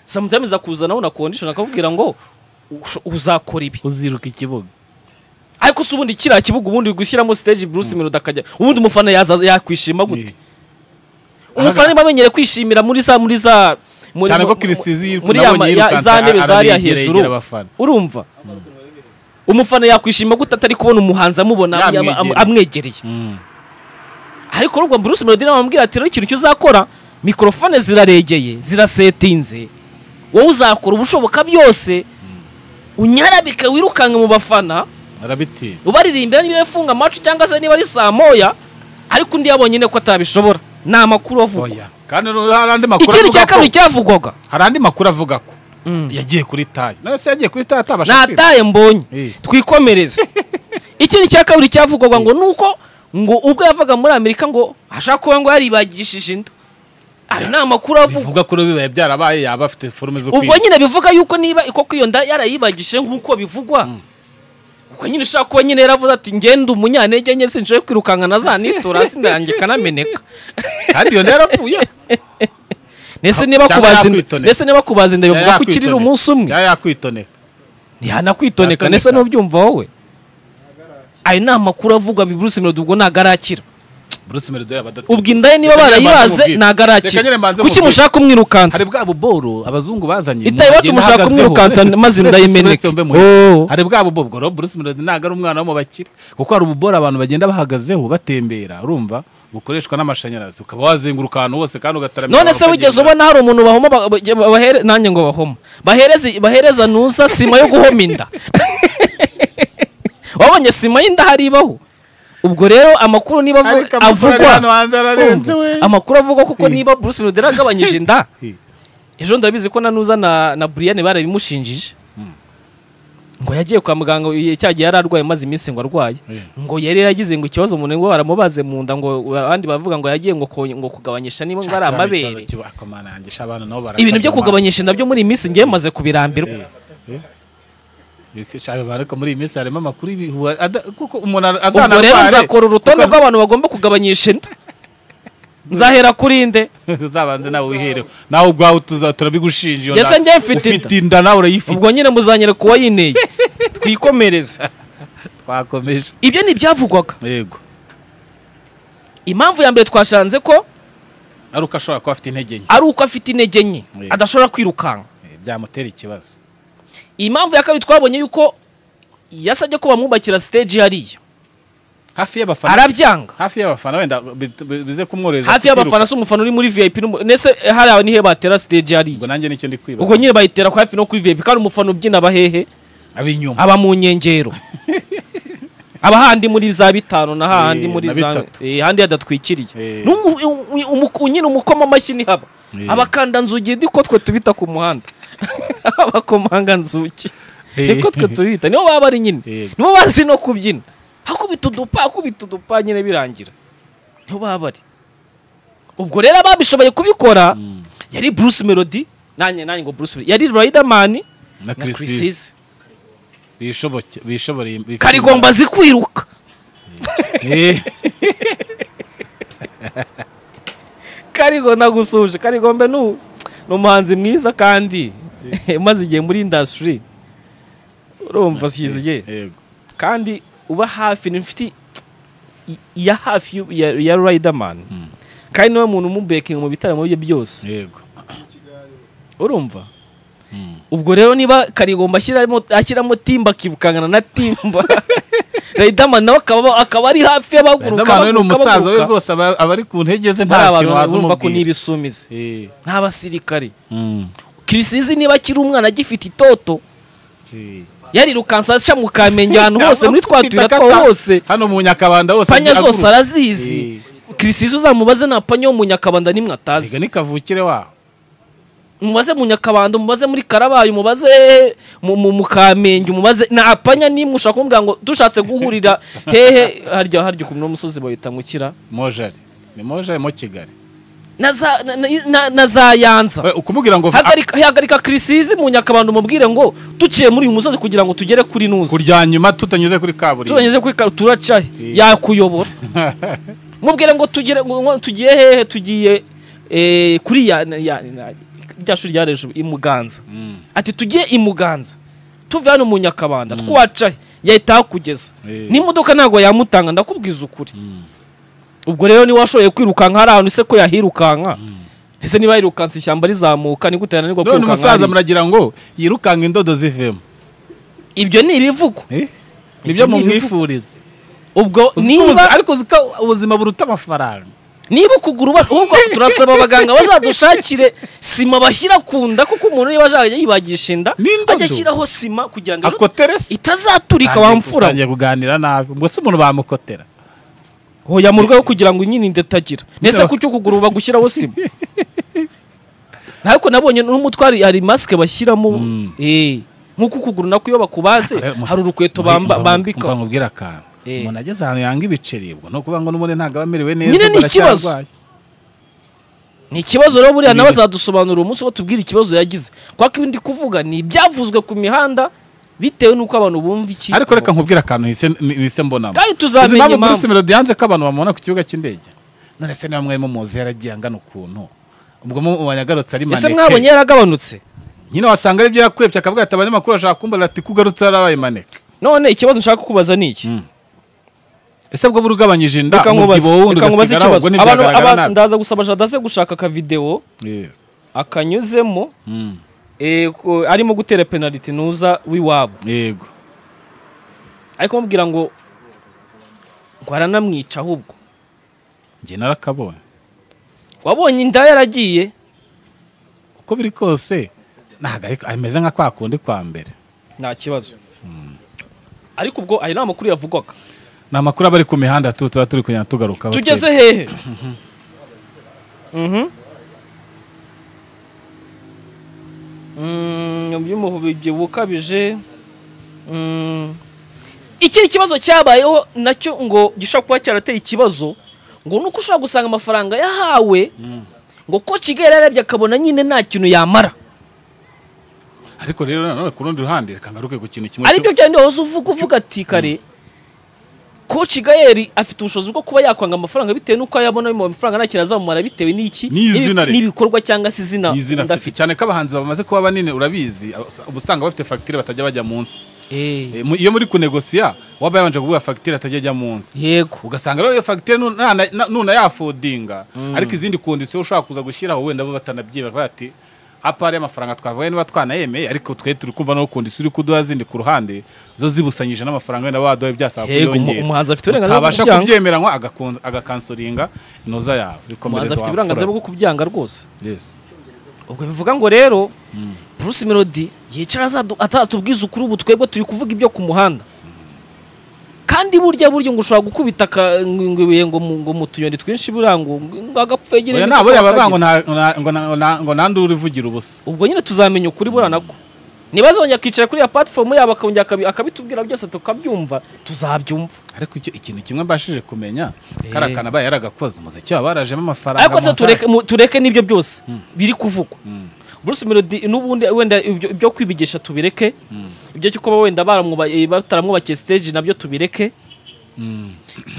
samutayimu akuzanaho na kondishoni akakubwira ngo usho- uzakora ibi uziruka ikibuga ariko se ubundi kiriya kibuga ubundi uri gushyiramo stage Bruce Melody akajya ubundi umufana yaza yakwishima gute umufana niba amenyere kwishimira muri za muri za muri- cyane mu- ko Kirisizi yirukana muri ya ma- ya- abonye yirukanse, za ntebe ara- zariya arayegera, hejuru yegera abafana. urumva umufana yakwishima gute atari kubona umuhanzi amubona am- am- am- Yamwegereye. amwegereye ariko urubwo Bruce Melody nawe amubwira ati rero ikintu cyo uzakora mikorofone ziraregeye zirasetinze wowe uzakora ubushoboka byose unyarabika wirukanka mu bafana arabitinya ubaririmbira niba yafunga amacu cyangwa se niba ari saa moya ariko undi yabonye nyine ko atabishobora ni amakuru avuga oya kandi no- hari andi makuru ikindi avuga cya kabiri ko- cyavugwaga hari andi makuru avuga ko Mm. yagiye kuri tayi nawe se yagiye kuri tayi atabasha kwiba nataye mbonye Eh. twikomereze ikindi cya kabiri cyavugwaga ngo ni uko ngo ubwo yavaga muri amerika ngo ashaka kuba ngo yaribagishije inda ari nta makuru avugwa bivuga ko rero bibaye byarabaye yaba afite forume zo ubwo kwiba nyine bivuga yuko niba koko iyo nda yarayibagishije nk'uko bivugwa ubwo nyine ushobora kuba nyine yaravuze ati ngenda umunyantege nke sinshoboye kwirukankana zanitura hasi nanjye kanameneka kandi iyo rero yapfuye ndetse niba Cyangwa kubaza inda yakwitoneka. ndetse niba kubaza inda bivuga ko Yaba ukirira yakwitoneka. umunsi umwe yaba yakwitoneka ntihanakwitoneka ndetse Yatoneka. n'ubyumva wowe ayo ni amakuru avugwa Bruce Melody ubwo ntabwo arakira bruce meridore abadatu ubwo inda ye niba Reka nyine mbanze barayibaze mubwire. ntabwo Reka nyine arakira mbanze kuki mubwire. mushaka hari kumwirukansa bwa buboro abazungu bazanye Itaye iwacu mu mushaka mugeni kumwirukansa ahagazeho. maze inda Uretse- yimeneke. uretse mbe muhe. Oh. hari bwa buboro ubwo rero bruce melody ntabwo ari umwana wo mu bakire kuko hari ububoro abantu bagenda bahagazeho batembera urumva bukoreshwa n'amashanyarazi ukaba wazenguruka ahantu hose kandi ugataramira none se abantu wigeze ukagenda. ubona hari umuntu bahoma ba- ba- ba- bahere- nanjye ngo bahoma bahereze bahereza nusa sima yo guhoma inda wabonye sima y'inda haribaho ubwo rero amakuru niba avu- ariko amakuru ari hano avugwa hanze ararenze we Urumva? amakuru avugwa kuko Hi. niba Bruce Melody yaragabanyije inda Hi. ejo ndabizi ko nanuza na na Brian barabimushinjije ngo yagiye kwa muganga uyu- cya gihe yari arwaye maze iminsi ngo arwaye Yeah. ngo yari yaragize ngo ikibazo umuntu ngo baramubaze mu nda ngo abandi bavuga ngo yagiye ngo konye- ngo kugabanyisha niba ngo ari Shakira ni ikibazo amabere kiba- ako mana yanjye, sha abana nabo ibintu byo barakagama. kugabanyisha inda byo muri iyi minsi ngiye maze kubirambirwa Eh, eh. Eh, sha ariko muri iyi minsi harimo amakuru y'ibihuha ada- kuko umuntu ubwo rero azanarware, nzakora urutonde kuko- rw'abantu bagomba kugabanyisha inda nzahera kuri nde tuzabanze nawe wihereho nawe ubwawe tuza- turabigushinja iyo Ese nda- njye mfite ufite inda nawe urayifite ubwo nyine muzanyere kuwa yineye twikomereze twakomeje ibyo ni ibyavugwaga yego impamvu ya mbere twashanze ko ari uko ashobora kuba afite intege nke ari uko afite intege nke Yego. adashobora kwirukanka Eh, byamutera ikibazo iyi mpamvu ya kabiri twabonye yuko yasabye ko bamwubakira stage hariya hafi y'abafana arabyanga hafi y'abafana wenda bit- bi- bize kumworohereza hafi y'abafana kutiruka. si umufana uri muri vip n'umu- nese hariya nihe batera stage ubwo hariya nanjye nicyo ndi kwibaza ubwo nyine bayitera ku hafi no kuri vip kandi umufana ubyina abahehe ab'inyuma aba mu nkengero aba handi muri za bitanu na hahandi Eh, muri na za bitatu. eh, handi hadatwikiriye Eh. N'umu- u- u- umu- nyine umukoma amashyi ntihaba Eh. abakanda nzugi niko twe tubita ku muhanda abakomanga nzugi Eh. niko twe tubita nibo baba ari nyine Eh. nibo bazi no kubyina akubita udupa akubita udupa nyine birangira nibo baba bari ubwo rero ababishoboye kubikora yari Bruce Melody nanjye nanjye ngo Bruce Melody yari Riderman na na Chris Chris Easy. bishoboke bishoboreye bifite karigomba azi kwiruka imbaraga. Eh, karigo nagusuje karigombe ni u- ni umuhanzi mwiza kandi umaze igihe muri indasitiri urumva size igihe yego kandi uba hafi ni inshuti i- ya hafi y'u- ya- ya riderman kandi niwe muntu umubekinga mu bitaramo bye byose yego urumva Mm. ubwo rero niba karigomba ashyiramo ashyiramo timba akirukangana na timba riderman nawe akaba akaba ari hafi y'abaguruka Riderman we ni abaguruka, umusaza we abaguruka. rwose aba aba ari ku ntege ze hari nta abantu kintu waza bumva ko umubwira n'ibisumizi Eh, n'abasirikari mm, kirisizi niba akiri umwana agifite itoto eh. yarirukansa aca mu kamenge ahantu hose muri twa tuyira twaho hose hano mu nyakabanda hose panya agiye zose aguruka. arazizi kirisizi uzamubaze nta panya wo mu nyakabanda nimwe Erega atazi ni kavukire waho umubaze mu nyakabanda umubaze muri karabaye umubaze mu- mu mu kamenge umubaze nta panya nimwe ushaka kumubwira ngo dushatse guhurira hehe harya harya ukuntu n'umusozi bahita ngukira mojari ni mojari mo kigali na za- na- na- na- na za yanza We, ukumubwira ngo hagarika hagarika kirisizi mu nyakabanda umubwire ngo duciye muri uyu musozi kugira ngo tugere kuri "Ah, nuzi kurya nyuma tutanyuze kuri kaburimbo tubanyuze kuri karo turaca Eh. yakuyobora mubwire ngo tugire ngo tugiye hehe tugiye eh, kuri ya ya- ya- rya shuri rya hejuru i Muganza Mm, ati tugiye i Muganza tuve hano mu Nyakabanda twaca he, yahita ahakugeza Eh. n'imodoka ntabwo yamutanga ndakubwiza ukuri mm, ubwo rero niba washoboye kwirukanka hari ahantu ise ko yahirukanka ese niba yirukanse ishyamba rizamuka ni gute yananirwa none kwirukanka umusaza hariya? muragira ngo yirukanga indodo zivemo ibyo ni ibivugwa Eh? nibyo Ibyo ni mumwifuriza ubwo Uzi ko niba uzi- ariko uzi ko ubuzima buruta amafaranga niba ukuguru uba- ahubwo turasaba abaganga bazadushakire sima bashyira ku nda kuko umuntu niba azajya yibagisha inda N'indodo. ajya ashyiraho sima kugira ngo ejo akoterese itazaturika wamfura utangiye kuganira nabi ubwo se umuntu bamukotera hoya mu rwego kugira ngo nyine ndatagira mbese ku cyo kuguru bagushyiraho sima ariko nabonye n'umutwari hari masike bashyiramo eh, nk'uko ukuguru nako iyo bakubaze hari urukweto bamba- bambika mubwira akantu Eh. umuntu ageze ahantu yanga ibiceri ubwo ni ukuvuga ngo n'ubundi ntabwo aba amerewe neza Nyine ubwo ni ikibazo. aracyarwaye. ni ikibazo rero buriya nawe Ibibazo. azadusobanurira umunsi wo tubwire ikibazo yagize kwa ko ibindi kuvuga ni ibyavuzwe ku mihanda bitewe n'uko abantu bumva iki ariko reka nkubwire akantu hise- hise mbonamo kandi uzi tuzamenya impamvu Bruce impamvu Melody yanze ko abantu bamubona ku kibuga cy'indege none se niba mwari mumuzi yaragiye angana ukuntu ubwo mu banyagarutse ari ese maneke mwabonye yaragabanutse nyine wasanga aribyo yakwebye akavuga ati abanyamakuru bashaka kumbaza ati kugarutse yarabaye maneke none ikibazo nshaka kukubaza ni iki Mm. ese bwo buri ugabanyije inda reka nkubaze umubyibuho wundi reka nkubaze ugasigara ikibazo ubwo abantu ntibyagaragara abantu- nabi ndaza gusaba jadase gushaka akavidewo Yes. akanyuzemo Mm. eh, ko- arimo gutera penaliti nuza w'iwabo yego ariko mubwira ngo ngo aranamwica ahubwo njye narakabonye wabonye inda yaragiye uko biri kose ntabwo ariko ameze nka kwa kundi kwa mbere nta kibazo ariko ubwo ayo ni amakuru yavugwaga ni amakuru aba ari ku mihanda tu tuba turi kugenda tugarukaho tugeze hehe Mhm. Mm, by'umuhubibyibuho ukabije Mm. ikindi kibazo cyabayeho nacyo ngo gishobora kuba cyarateye ikibazo ngo nuko ushobora gusanga amafaranga yahawe ngo ko kigali yarebye akabona nyine nta kintu yamara ariko rero nanone ku rundi ruhande reka ngaruke ku kintu kimwe aribyo byari wahoze uvuga uvuga ati kare ko Gayeri afite ubushobozi bwo kuba yakwanga amafaranga bitewe n'uko ayabona ayo mafaranga nta kintu azamumara bitewe n'iki N'izina n'ibi- rye. n'ibikorwa cyangwa se izina izina afite ndafite cyane ko abahanzi bamaze kuba banini urabizi uba usanga bafite fagitire batajya bajya munsi Eh, Eh, mu- iyo muri kunegosiya waba yabanje kuguha fagitire atajya ajya munsi yego ugasanga rero iyo fagitire nu- nana- na- nunayafodinga ariko izindi kondisiyo ushobara kuza gushyiraho wenda bo batanabyiba bakavuga ati apari y'amafaranga twavuye niba twanayemeye ariko twe turi kumva no kondisiyo uri kuduha zindi ku ruhande zo zibusanyije n'amafaranga wenda waduha byasaba Yego, umu- kuyongera umuhanzi afite uburenganzira bwo utabasha kubyanga. kubyemera ngo agakon- agakansoringa inoza yawe umuhanzi bikomereza afite wa uburenganzira mfura bwo kubyanga rwose Yes. ubwo bivuga ngo rero Bruce Melody yicara azadu- azatubwiza ukuri ubu twebwe turi kuvuga ibyo ku muhanda kandi burya burya ngo ushobora gukubita aka- ngo ibuye ngo mu- ngo mu tuyoni twinshi buriya ngo ngo agapfegere Oya, nta buriya bavuga ngo nta- nta- ngo na- na- ngo nandure uvugira ubusa ubwo nyine tuzamenya ukuri buriya nako niba azongera akicara kuri ya platform yabo akongera akabi- akabitubwira byose tukabyumva tuzabyumva ariko icyo ikintu kimwe mbashije kumenya kariya kantu abaye yaragakoze umuziki waba warajemo amafaranga ariko se amafaranga. tureke mu- tureke n'ibyo byose biri kuvugwa Bruce Melody n'ubundi wenda ibyo ibyo kwibigisha tubireke ibyo cyo kuba wenda baramwuba- eh, bataramwubakiye stage nabyo tubireke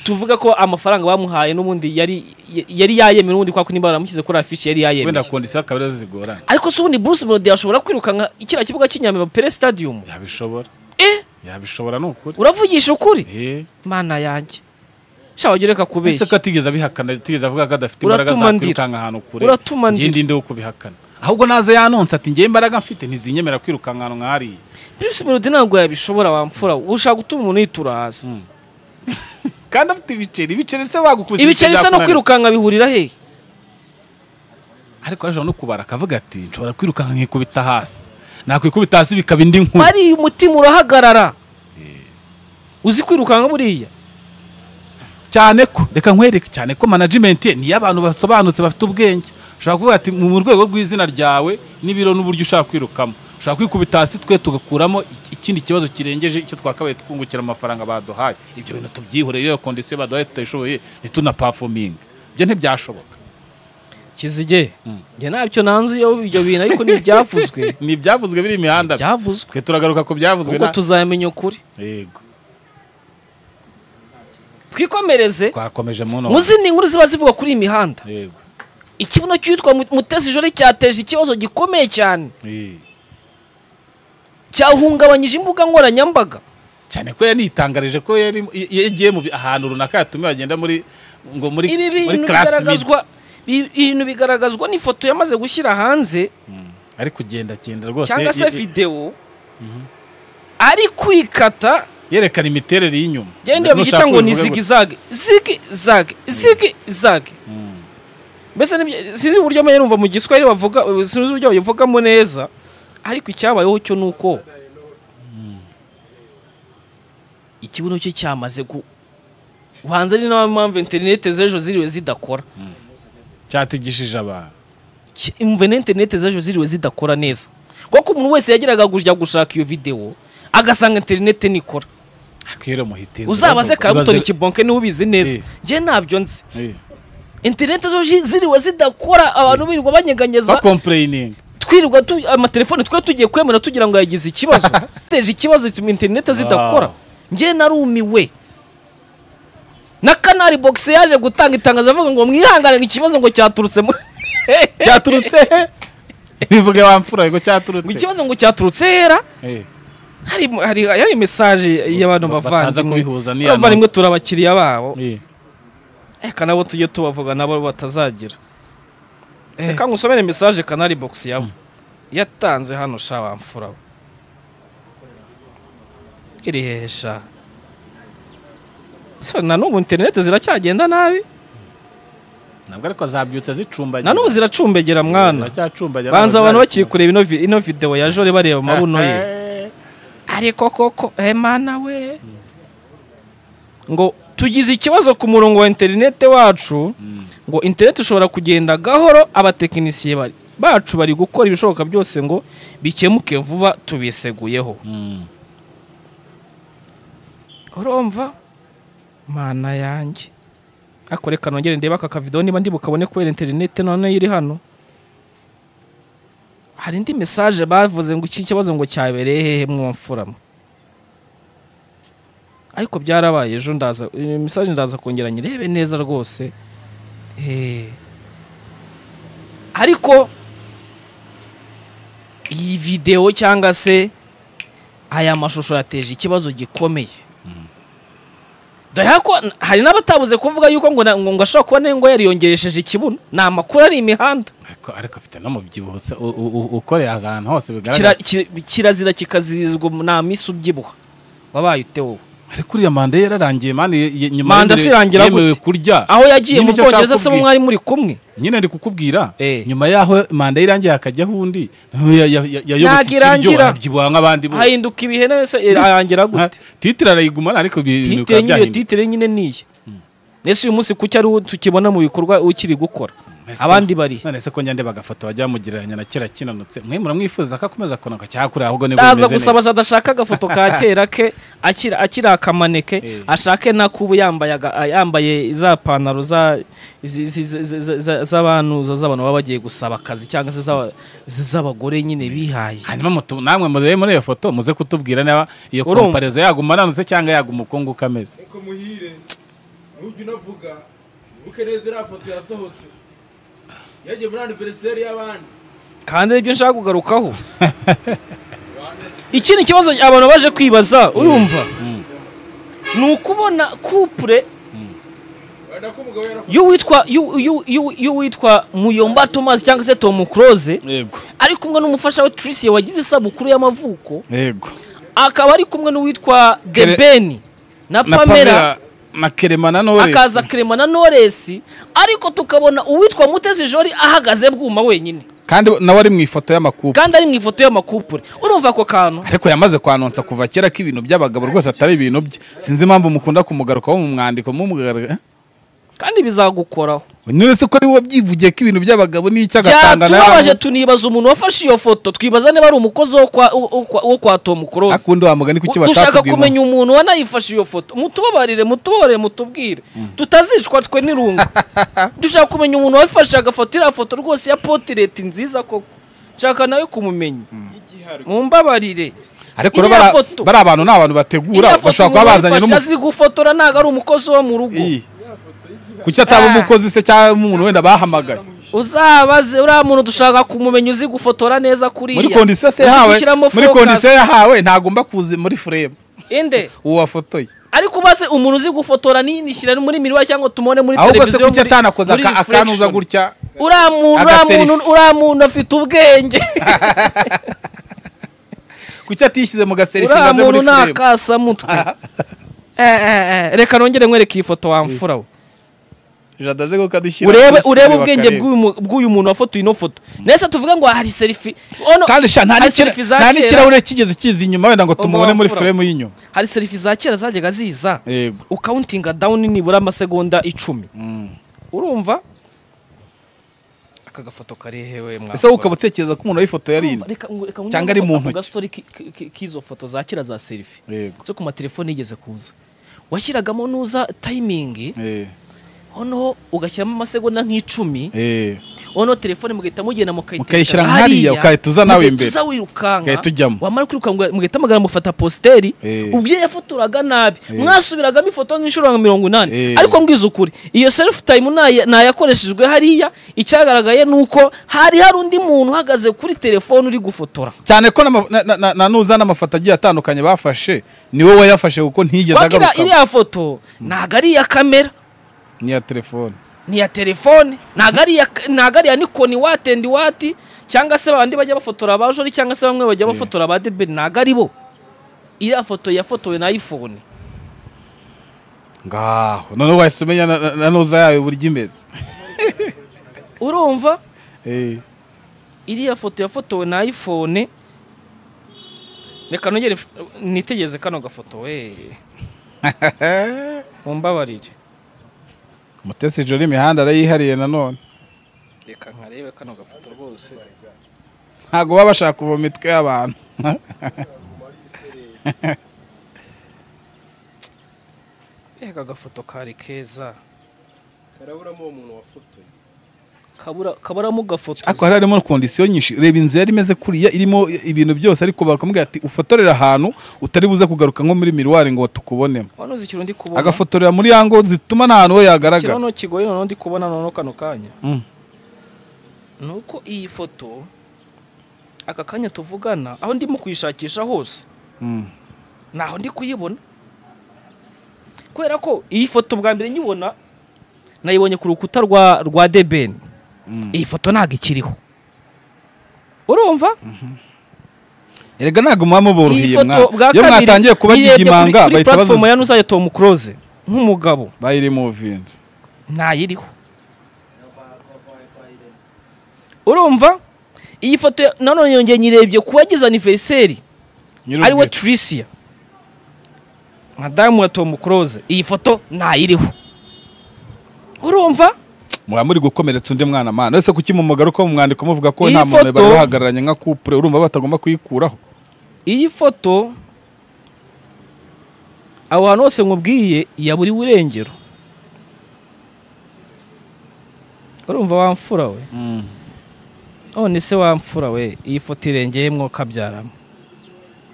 tuvuga ko amafaranga bamuhaye n'ubundi yari yari yayemera ubundi kwa kundi baramushyize kuri afishi yari wenda yayemera kondisiyo akaba arizo zigorana ariko se ubundi Bruce Melody yashobora kwirukanka kiriya kibuga cy'inyamibwa Pele Stadium yabishobora eh yabishobora ni ukuri uravugisha ukuri Eh, mana yanjye shabagira reka ese ko kubeshya atigeze abihakana atigeze avuga ko adafite imbaraga Uratuma za ndira. kwirukanka ahantu kure Uratuma njye ndira. ndi nde wo kubihakana ahubwo naza yanonsa ati njyewe imbaraga mfite ntizinyemera kwirukanka ahantu nk'ahariya Bruce Melody ntabwo yabishobora wamfura ushaka gutuma umuntu yitura hasi kandi afite ibiceri ibiceri se wagukubise ibiceri isa no byakunaniye. kwirukanka bihurira hehe ariko arashobora no kubara akavuga ati nshobora kwirukanka nkikubita hasi nakwikubita hasi bikaba indi nkuru bariya umutima urahagarara uzi kwirukanka buriya cyane ko reka nkwereke cyane ko management ye niyo abantu basobanutse bafite ubwenge ushobora kuvuga ati mu rwego rw'izina ryawe n'ibiro n'uburyo ushaka kwirukamo ushobora kwikubita hasi twe tugakuramo ik- ikindi kibazo kirengeje icyo twakabaye twungukira amafaranga baduhaye ibyo bintu tubyihoreye iyo kondisiyo baduhaye tutashoboye ntitunapafominge ibyo ntibyashoboka kizige njye ntabyo nanze iyo ibyo bintu ariko ni ibyavuzwe ni ibyavuzwe biri imihanda byavuzwe twe turagaruka ku byavuzwe ubwo na- tuzamenya ukuri yego twikomereze twakomeje mu none muzi ni inkuru ziba zivuga kuri iyi mihanda yego ikibuno cy'uwitwa Mu- mutesi jori cyateje ikibazo gikomeye cyane Eh. cyahungabanyije imbuga nkoranyambaga cyane ko yanitangarije ko yari yagiye mu bi- ahantu runaka yatumiwe bagenda muri ngo muri ibi muri bintu class meeting. bigaragazwa ibi bintu bigaragazwa n'ifoto yamaze gushyira hanze ari kugenda genda rwose cyangwa ye- se ye- videwo ari kwikata yerekana imiterere y'inyuma genda iyo Nushaka bigita ngo ni ubivuge zigi gutya. zage zigi zage zigi zage Mm. mbese nibyo- sinzi uburyo menya numva mu giswahili bavuga sinzi uburyo bayivugamo neza ariko icyabayeho cyo ni uko ikibuno cye cyamaze gu- ubanza ari nayo mpamvu interineti z'ejo ziriwe zidakora cyatigishije abantu imve na interineti z'ejo ziriwe zidakora neza kuko umuntu wese yageraga kujya gushaka iyo videwo agasanga interineti nikora akwiriye muhitinzi uzabaze karabutoni kibonke niwe ubizi neza Eh. njye ntabyo nzi kibazo interineti zo zi- ziriwe zidakora abantu birirwa banyeganyeza bakompureyininga twirirwa tu- amatelefone twari tugiye kwemera tugira ngo yagize ikibazo teje ikibazo gituma interineti zidakora Wow. njye narumiwe na kanari bogisi yaje gutanga itangazo avuga ngo mwihangane ikibazo ngo cyaturutse muri cyaturutse bivuge wa mfura ngo ngo cyaturutse ikibazo ngo cyaturutse hera Eh, hari hari hari mesaje y'abantu Bataza bavandimwe kubihuza n'iya abavandimwe turi abakiriya babo eh. reka nabo tujye tubavuga nabo batazagira reka ngusomere mesaje kanari bogisi yabo yatanze hano sha bamfura we. iri hehe sha Se, na n'ubu interineti ziracyagenda nabi ntabwo ariko zabyutse zicumbagira na n'ubu ziracumbegera mwana ziracyacumbagira banza abantu ntabwo bakiri kureba ino vi- ino videwo ya jore bareba zaje. amabuno ye Eh, ariko koko emana we ngo tugize ikibazo ku murongo wa interinete wacu mm. ngo interinete ishobora kugenda gahoro abatekinisiye bari bacu bari gukora ibishoboka byose ngo bikemuke vuba tubiseguyeho Mm. urumva mana yanjye ariko reka nongere ndebe aka kavido niba ndi bukabone kubera interinete noneho iri hano hari indi mesaje bavuze ngo iki kibazo ngo cyabereye hehe mwamfurama ariko byarabaye ejo ndaza iyi mesaje ndaza kongera nyirebe neza rwose Eh. ariko iyi videwo cyangwa se aya mashusho yateje ikibazo gikomeye dore ko hari n'abatabuze kuvuga yuko ngo na- ngo ngo ashobora kuba n'ingo yariyongeresheje ikibuno ni amakuru ari imihanda ariko ariko afite n'umubyibuho se, u- u- u- ukoreye ahantu hose Kira- bigaragara ki- kirazira kikazirizwa nta misi ubyibuha wabaye ute wowe ariko uriya manda ye yararangiye mani ye- ye- nyuma Manda y'imere- se irangira yemewe gute? kurya aho yagiye mu nyine icyo bwongereza nshaka se bo kubwira- mwari muri kumwe nyine ari kukubwira Eh. nyuma y'aho manda ye irangiye hakajyaho undi ya- ya- ya- Ntabwo yayobotse ikiryo irangira. arabyibuha nk'abandi bose hahinduka ibihe nese arangira Ha, gute titire arayigumana ariko ibi- titire bikaba nyine byahinduka titire nyine niye nese uyu munsi kuki ari uwo tukibona mu bikorwa ukiri gukora Ese ko- abandi bari none se ko njya ndeba agafoto bajya bamugereranya na kera kinanutse mwe muramwifuza ko akomeza kunanuka cyangwa kuriya ahubwo nibwo ndaza bimeze neza gusaba adashaka agafoto ka kera ke akira akiri akamaneke Eh. ashake n'akubu yambaye aga- a- yambaye za pantaro za- izi- izi- izi- izi- izi- izi- z'abanuza z'abantu baba bagiye gusaba akazi cyangwa se z'aba- izi z'abagore nyine bihaye hanyuma mutu- namwe murebe muri iyo foto muze kutubwira niba iyo Urumva. komparezo yaguma aranutse cyangwa yaguma ukungu kameze ariko muhire ntujya unavuga wibuke neza iriya foto yasohotse yagiye muri aniveriseri y'abandi kandi aribyo nshaka kugarukaho ikindi kibazo abantu baje kwibaza urumva Mm. ni ukubona kupure wenda ko umugabo yarafotoye y'uwitwa y'u- y'u- y'u- y'uwitwa muyomba thomas cyangwa se tom close yego ari kumwe n'umufasha we Tricia wagize isabukuru y'amavuko yego akaba ari kumwe n'uwitwa Kere- Debeni na na pamela Pamela na kerema na noresi akaza Clement na Knowless ariko tukabona uwitwa Mutesi Jori ahagaze bwuma wenyine kandi nawe ari mu ifoto y'amakupe kandi ari mu ifoto y'amakupure urumva ako kantu ariko yamaze kwanonsa kuva kera ko ibintu by'abagabo rwose atari ibintu bye sinzi impamvu mukunda kumugarukaho mu mwandiko mumugaruka kandi bizagukoraho none se ko ari wowe byivugiye ko ibintu by'abagabo n'icyo agatanga byatubabaje tunibaza umuntu wafashe iyo foto twibaza niba ari umukozi wo kwa, wo- wo kwa, wo kwa Tom Close akundi wa mugani kuki dushaka batatubwira kumenya umuntu wanayifashe iyo foto mutubabarire mutubabarire mutubwire tutazicwa twe n'irungu dushaka kumenya umuntu wayifashe agafata iriya foto rwose ya potireti nziza koko nshaka nawe kumumenya nk'igihari mumbabarire ariko iriya rero bara- foto- bari abantu ni abantu bategura Iriya foto bashobora kuba umuntu bazanye wayifashe n'umuntu azi gufotora ntabwo ari umukozi wo mu rugo kuki ataba umukozi se cyangwa umuntu wenda bahamagaye uzabaze uriya muntu dushaka kumumenya uzi gufotora neza kuriya muri kondisiyo se uzi yahawe gushyiramo muri focus. kondisiyo yahawe ntagomba kuza muri furemu inde uwo wafotoye ariko ubaze umuntu uzi gufotora nishyira muri miriwa cyangwa tumubone muri ahubwo se televiziyo kuki muri- atanakoze muri aka- akanuza reflection. gutya uriya muntu uriya Agaselfie. muntu uriya muntu afite ubwenge kuki atishyize mu gaserifi uriya ngo aze muri muntu ni furemu akasamutwe Eh, eh, eh, reka nongere mwereke iyi foto wamfura we jada aze ko kadushyira urebe kuri urebe screen ubwenge bakareba. bw'uyu mu- bw'uyu muntu wafotoye ino foto nese tuvuga ngo hari serifi ono kandi sha nta hari n'ikira- selfie za nta kera. n'ikirahure kigeze kiza inyuma wenda ngo tumubone muri Umubabura. frame y'inyuma hari serifi za kera zajyaga ziza yego ukawuntinga dawuni nibura amasegonda icumi urumva aka gafoto karehewe mwa ese wowe ukaba utekereza ko umuntu wifoto yari ino Reka- ngo- reka Cyangwa ari nge mu gufata ku ntoki. gastori ki- ki- ki- k'izo foto za kera za serifi yego zo ku matelefone yigeze kuza washyiragamo nuza tayimingi Eh, noneho ugashyiramo amasegonda nk'icumi eh. noneho telefone mugahita mugenda Mukayishyira hariya, ukahita uza nawe imbere. uza wirukanka Ugahita ujyamo. wamara kwirukanka mugahita mugaragara mufata positeri Eh. ubwo iyo yafotoraga nabi Eh. mwasubiragamo ifoto nk'inshuro nka mirongo inani Eh. ariko mbwiza ukuri iyo self time ntaye- ntayakoreshejwe hariya icyagaragaye ni uko hari hari undi muntu uhagaze kuri telefone uri gufotora cyane ko n'ama- na- na- na- na nuza n'amafoto agiye atandukanye bafashe ni wowe wayafashe kuko ntiyigeze wakira agaruka iriya foto ntago ari iya kamera n'iya telefone ni iya telefone ntago ari iya ntago ari iya nikoni wati endi wati cyangwa se babandi bajya bafotora abajori cyangwa se bamwe bajya bafotora ba deberi ntago ari bo iriya foto yafotowe na iphone ngaho noneho wahise umenya na- na- na nuza yawe buryo imeze urumva Eh, iriya foto yafotowe na iphone reka nongere nitegereze kano gafoto we mumbabarire mutesi joro imihanda arayihariye nanone reka nkarebe kano gafoto rwose ntabwo baba bashaka kuva mu mitwe y'abantu reka gafoto kari keza karaburamo uwo muntu wafotoye kabura kaburamo gafoto ariko hari harimo kondisiyo nyinshi reba inzu yari imeze kuriya irimo ibintu byose ariko bakamubwira ati ufotorere ahantu utari buze kugaruka nko muri miruwari ngo tukubonemo wano zikiro ndi kubona agafotorera muri ya ngo zituma nta hantu we yagaragara ikibazo kigoye noneho ndi kubona noneho kano kanya Mm. ni uko iyi foto aka kanya tuvugana aho ndimo kuyishakisha hose Mm. ntaho ndi kuyibona kubera ko iyi foto bwa mbere nyibona nayibonye ku rukuta rwa rwa debeni iyi foto ntabwo ikiriho urumva erega ntabwo muba muboroheye mwana iyo kabiri mwatangiye kuba nirebye kuri- gigimanga kuri bahita platform bazuza ya nuzaya tomu kuroze nk'umugabo bayirimuvinze ntayiriho urumva iyi foto ya- nanone yongeye nyirebye ku wagize aniveriseri ariwe Tricia madamu wa Tom Close iyi foto ntayiriho urumva muba muri gukomeretsa undi mwana mana ese kuki mu mugaruka mu mwandiko muvuga ko Iyi nta muntu foto- bari bahagararanye nka kupure urumva batagomba kuyikuraho iyi foto aho hantu hose nkubwiye ya buri burengero urumva wamfura we none se wamfura we iyi foto irengeyemo kabyaramo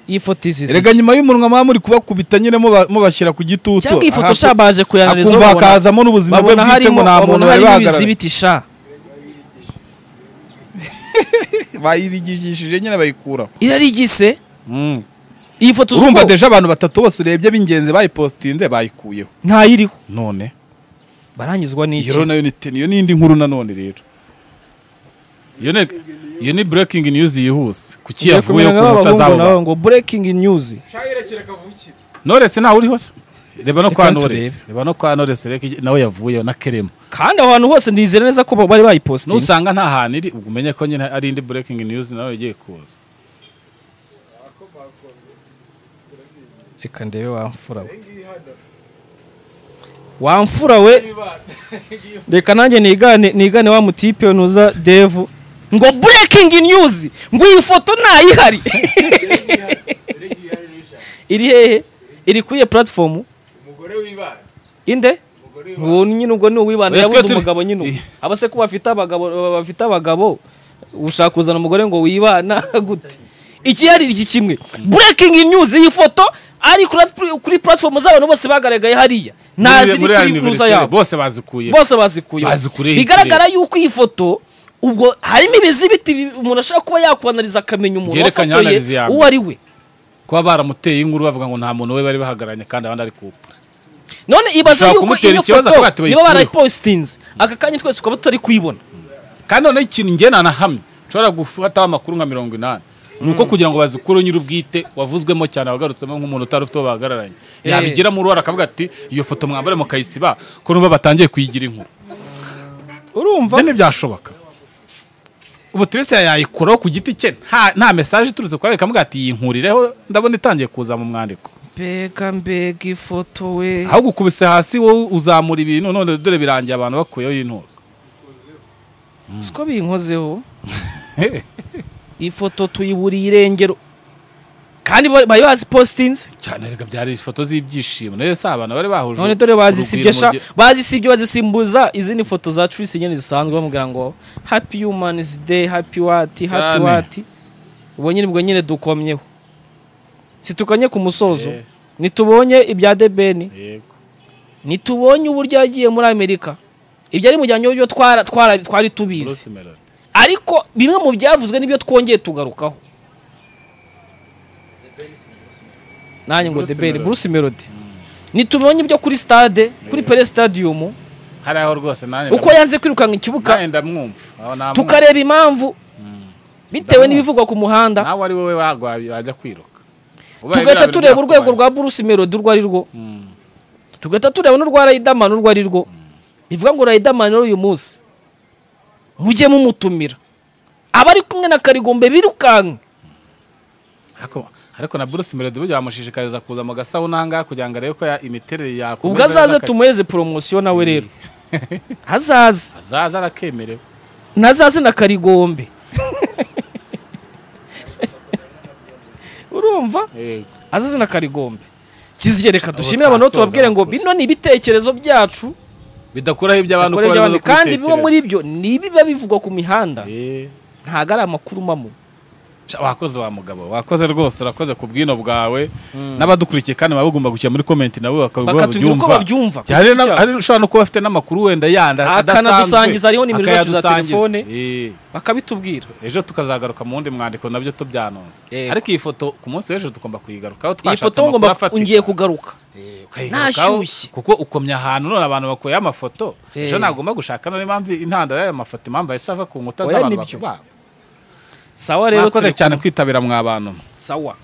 iyi foto izi erega nyuma y'umunwa muba muri kubakubita nyine muba- mubashyira ku gitutu cyangwa iyi foto ahakwe- sha baje kuyanariza akumva hakazamo n'ubuzima bwe babona bwite ngo harimo nta muntu babona bari harimo bahagararanye ibizibiti sha bayirigishije nyine bayikuraho irarigise Mm. iyi foto uzi urumva ko deje abantu batatu bose urebye b'ingenzi bayipositinze bayikuyeho ntayiriho none barangizwa n'iki iyo rero nayo ni teni iyo ni indi nkuru nanone rero iyo ni iyo ni breaking news yihuse kuki Ngiye yavuye kumenya ku nk'aba nkuta bahungu z'abo nabo bantu ngo breaking news shayirekera kavukire noresi ntawe uriho se reba no Reka kwa turebe. noresi reba no kwa noresi reka igi- nawe yavuyeho na kerema kandi aho hantu hose ndizera neza ko bari bayipositinze nusanga nta hantu iri ubwo umenye ko nyine ari indi breaking news nawe igiye kuza reka ndebe wamfura we ngiyi hano wamfura we ibana ngiyi reka nanjye nigane nigane wa mutipe we nuza devu ngo breaking news ngo iyi foto ntayihari dore ngiyi hano n'ijana iri hehe iri kuri iyo platform umugore w'ibana inde umugore w'ibana uwo nyine ubwo ni uwibana Oya, twe yabuze turi- umugabo nyine ubu. Iya. aba se ko bafite abagabo baba bafite abagabo ushaka kuzana umugore ngo wibana gute iki yari iki kimwe breaking news iyi foto ari kuri- kuri platform z'abantu bose bagaragaye hariya Muri- ntazi muri kuri anniversary nuza yabo bose bazikuye bose bazikuye Bazikuyeho bigaragara yuko iyi foto ubwo harimo ibizibiti bi- umuntu ashobora kuba yakwanariza akamenya umuntu Byerekanye wafotoye analyse ya mbere. uwo ari we kuba baramuteye inkuru bavuga ngo nta muntu we bari bahagararanye kandi abandi ari kupura none ibaze Ushobora yuko kumutera iyo ikibazo foto akavuga ati niba bayikuyeho. barayipositinze aka kanya twese tukaba tutari kuyibona kandi noneho ikintu njye nanahamye nshobora gufataho amakuru nka mirongo inani ni uko kugira ngo bazikure nyir'ubwite wavuzwemo cyane wagarutsemo nk'umuntu utari ufite uwo bahagararanye Eh. yabigira mu ruhara akavuga ati iyo foto mwambare mukayisiba ko numva batangiye kuyigira inkuru urumva ibyo ntibyashoboka ubu turese yayikuraho ku giti cye nta nta mesaje iturutse kuri ayo ati yinkurireho ndabona itangiye kuza mu mwandiko mbega mbega ifoto we ahubwo ukubise hasi wowe uzamura ibintu none dore birangiye abantu bakuyeho inturo siko binkozeho iyi foto tuyiburiye irengero kandi ba- bari bazipositinze cyane reka byari ifoto z'ibyishimo nayo si abantu bari bahuje none dore bazisibye sha urugwiro mu gihe- bazisibye bazisimbuza izindi foto za Tracy nyine zisanzwe bamubwira ngo happy humans day happy what happy Cyane. what ubwo nyine ubwo nyine dukomyeho situkanye ku musozo Eh. nitubonye ibya debeni yego nitubonye uburyo yagiye muri amerika ibyo ari mu jyanye n'ibyo twara- twara- twari tubizi Bruce Melody. ariko bimwe mu byavuzwe n'ibyo twongeye tugarukaho nanjye ngo Bruce debeni Melody. bruce melody nitubonye ibyo kuri stade kuri pere stadium hari aho rwose nanjye uko yanze kwirukanka ikibuga nanjye ndamwumva aho namwumva. tukareba impamvu bitewe Ndabona. n'ibivugwa ku muhanda nawe ari wowe wagwa- wajya kwiruka Ubaye tugahita biriya tureba bintu urwego byakubaye. rwa bruce melody urwo ari rwo Mm. tugahita tureba n'urwa riderman urwo ari rwo bivuga ngo riderman rero uyu munsi mujye mumutumira abari kumwe na karigombe birukanka Ariko- ariko na Bruce Melody burya bamushishikariza kuza mu gasawuna ngaha kugira ngo arebe ko ya- imiterere yakomeza ubwo azaze neza, tumuhereze poromosiyo nawe rero azaze azaza arakemerewe nazaze na karigombe urumva yego azaze na karigombe kizigere reka dushimire abantu twasoza tubabwire ngo abakozi. bino ni ibitekerezo byacu bidakuraho iby'abantu dukora ko bari iby'abandi. bazi kandi bimwe kubitekereza. muri byo ni ibiba bivugwa ku mihanda Eh. ntabwo ari amakuru mamo Sha, wakoze wa mugabo wakoze rwose urakoze ku bwino bwawe n'abadukurikiye kandi baba bagomba gushyira muri komenti nabo bakaba bakatubwira uko babyumva hari na- hari ushobora no kuba afite n'amakuru wenda yandi Akanadusangiza, hariho nimero zacu za akayadusangiza. telefone. Eh. bakabitubwira ejo tukazagaruka mu wundi mwandiko nabyo tubyanonze Yego. ariko iyi foto ku munsi w'ejo tugomba kuyigarukaho iyi twashatse foto amakuru ngomba afatika ngiye kugaruka Eh, ukayigarukaho, Nashyushye. kuko ukomye ahantu none abantu bakuyeho amafoto Eh. ejo nagomba gushaka none impamvu intandaro y'ayo mafoto impamvu yahise ava ku nkuta Oya, z'abantu nibyo. bakubaba sawa rero mwakoze turi cyane kwitabira mwa bantu kumwe. sawa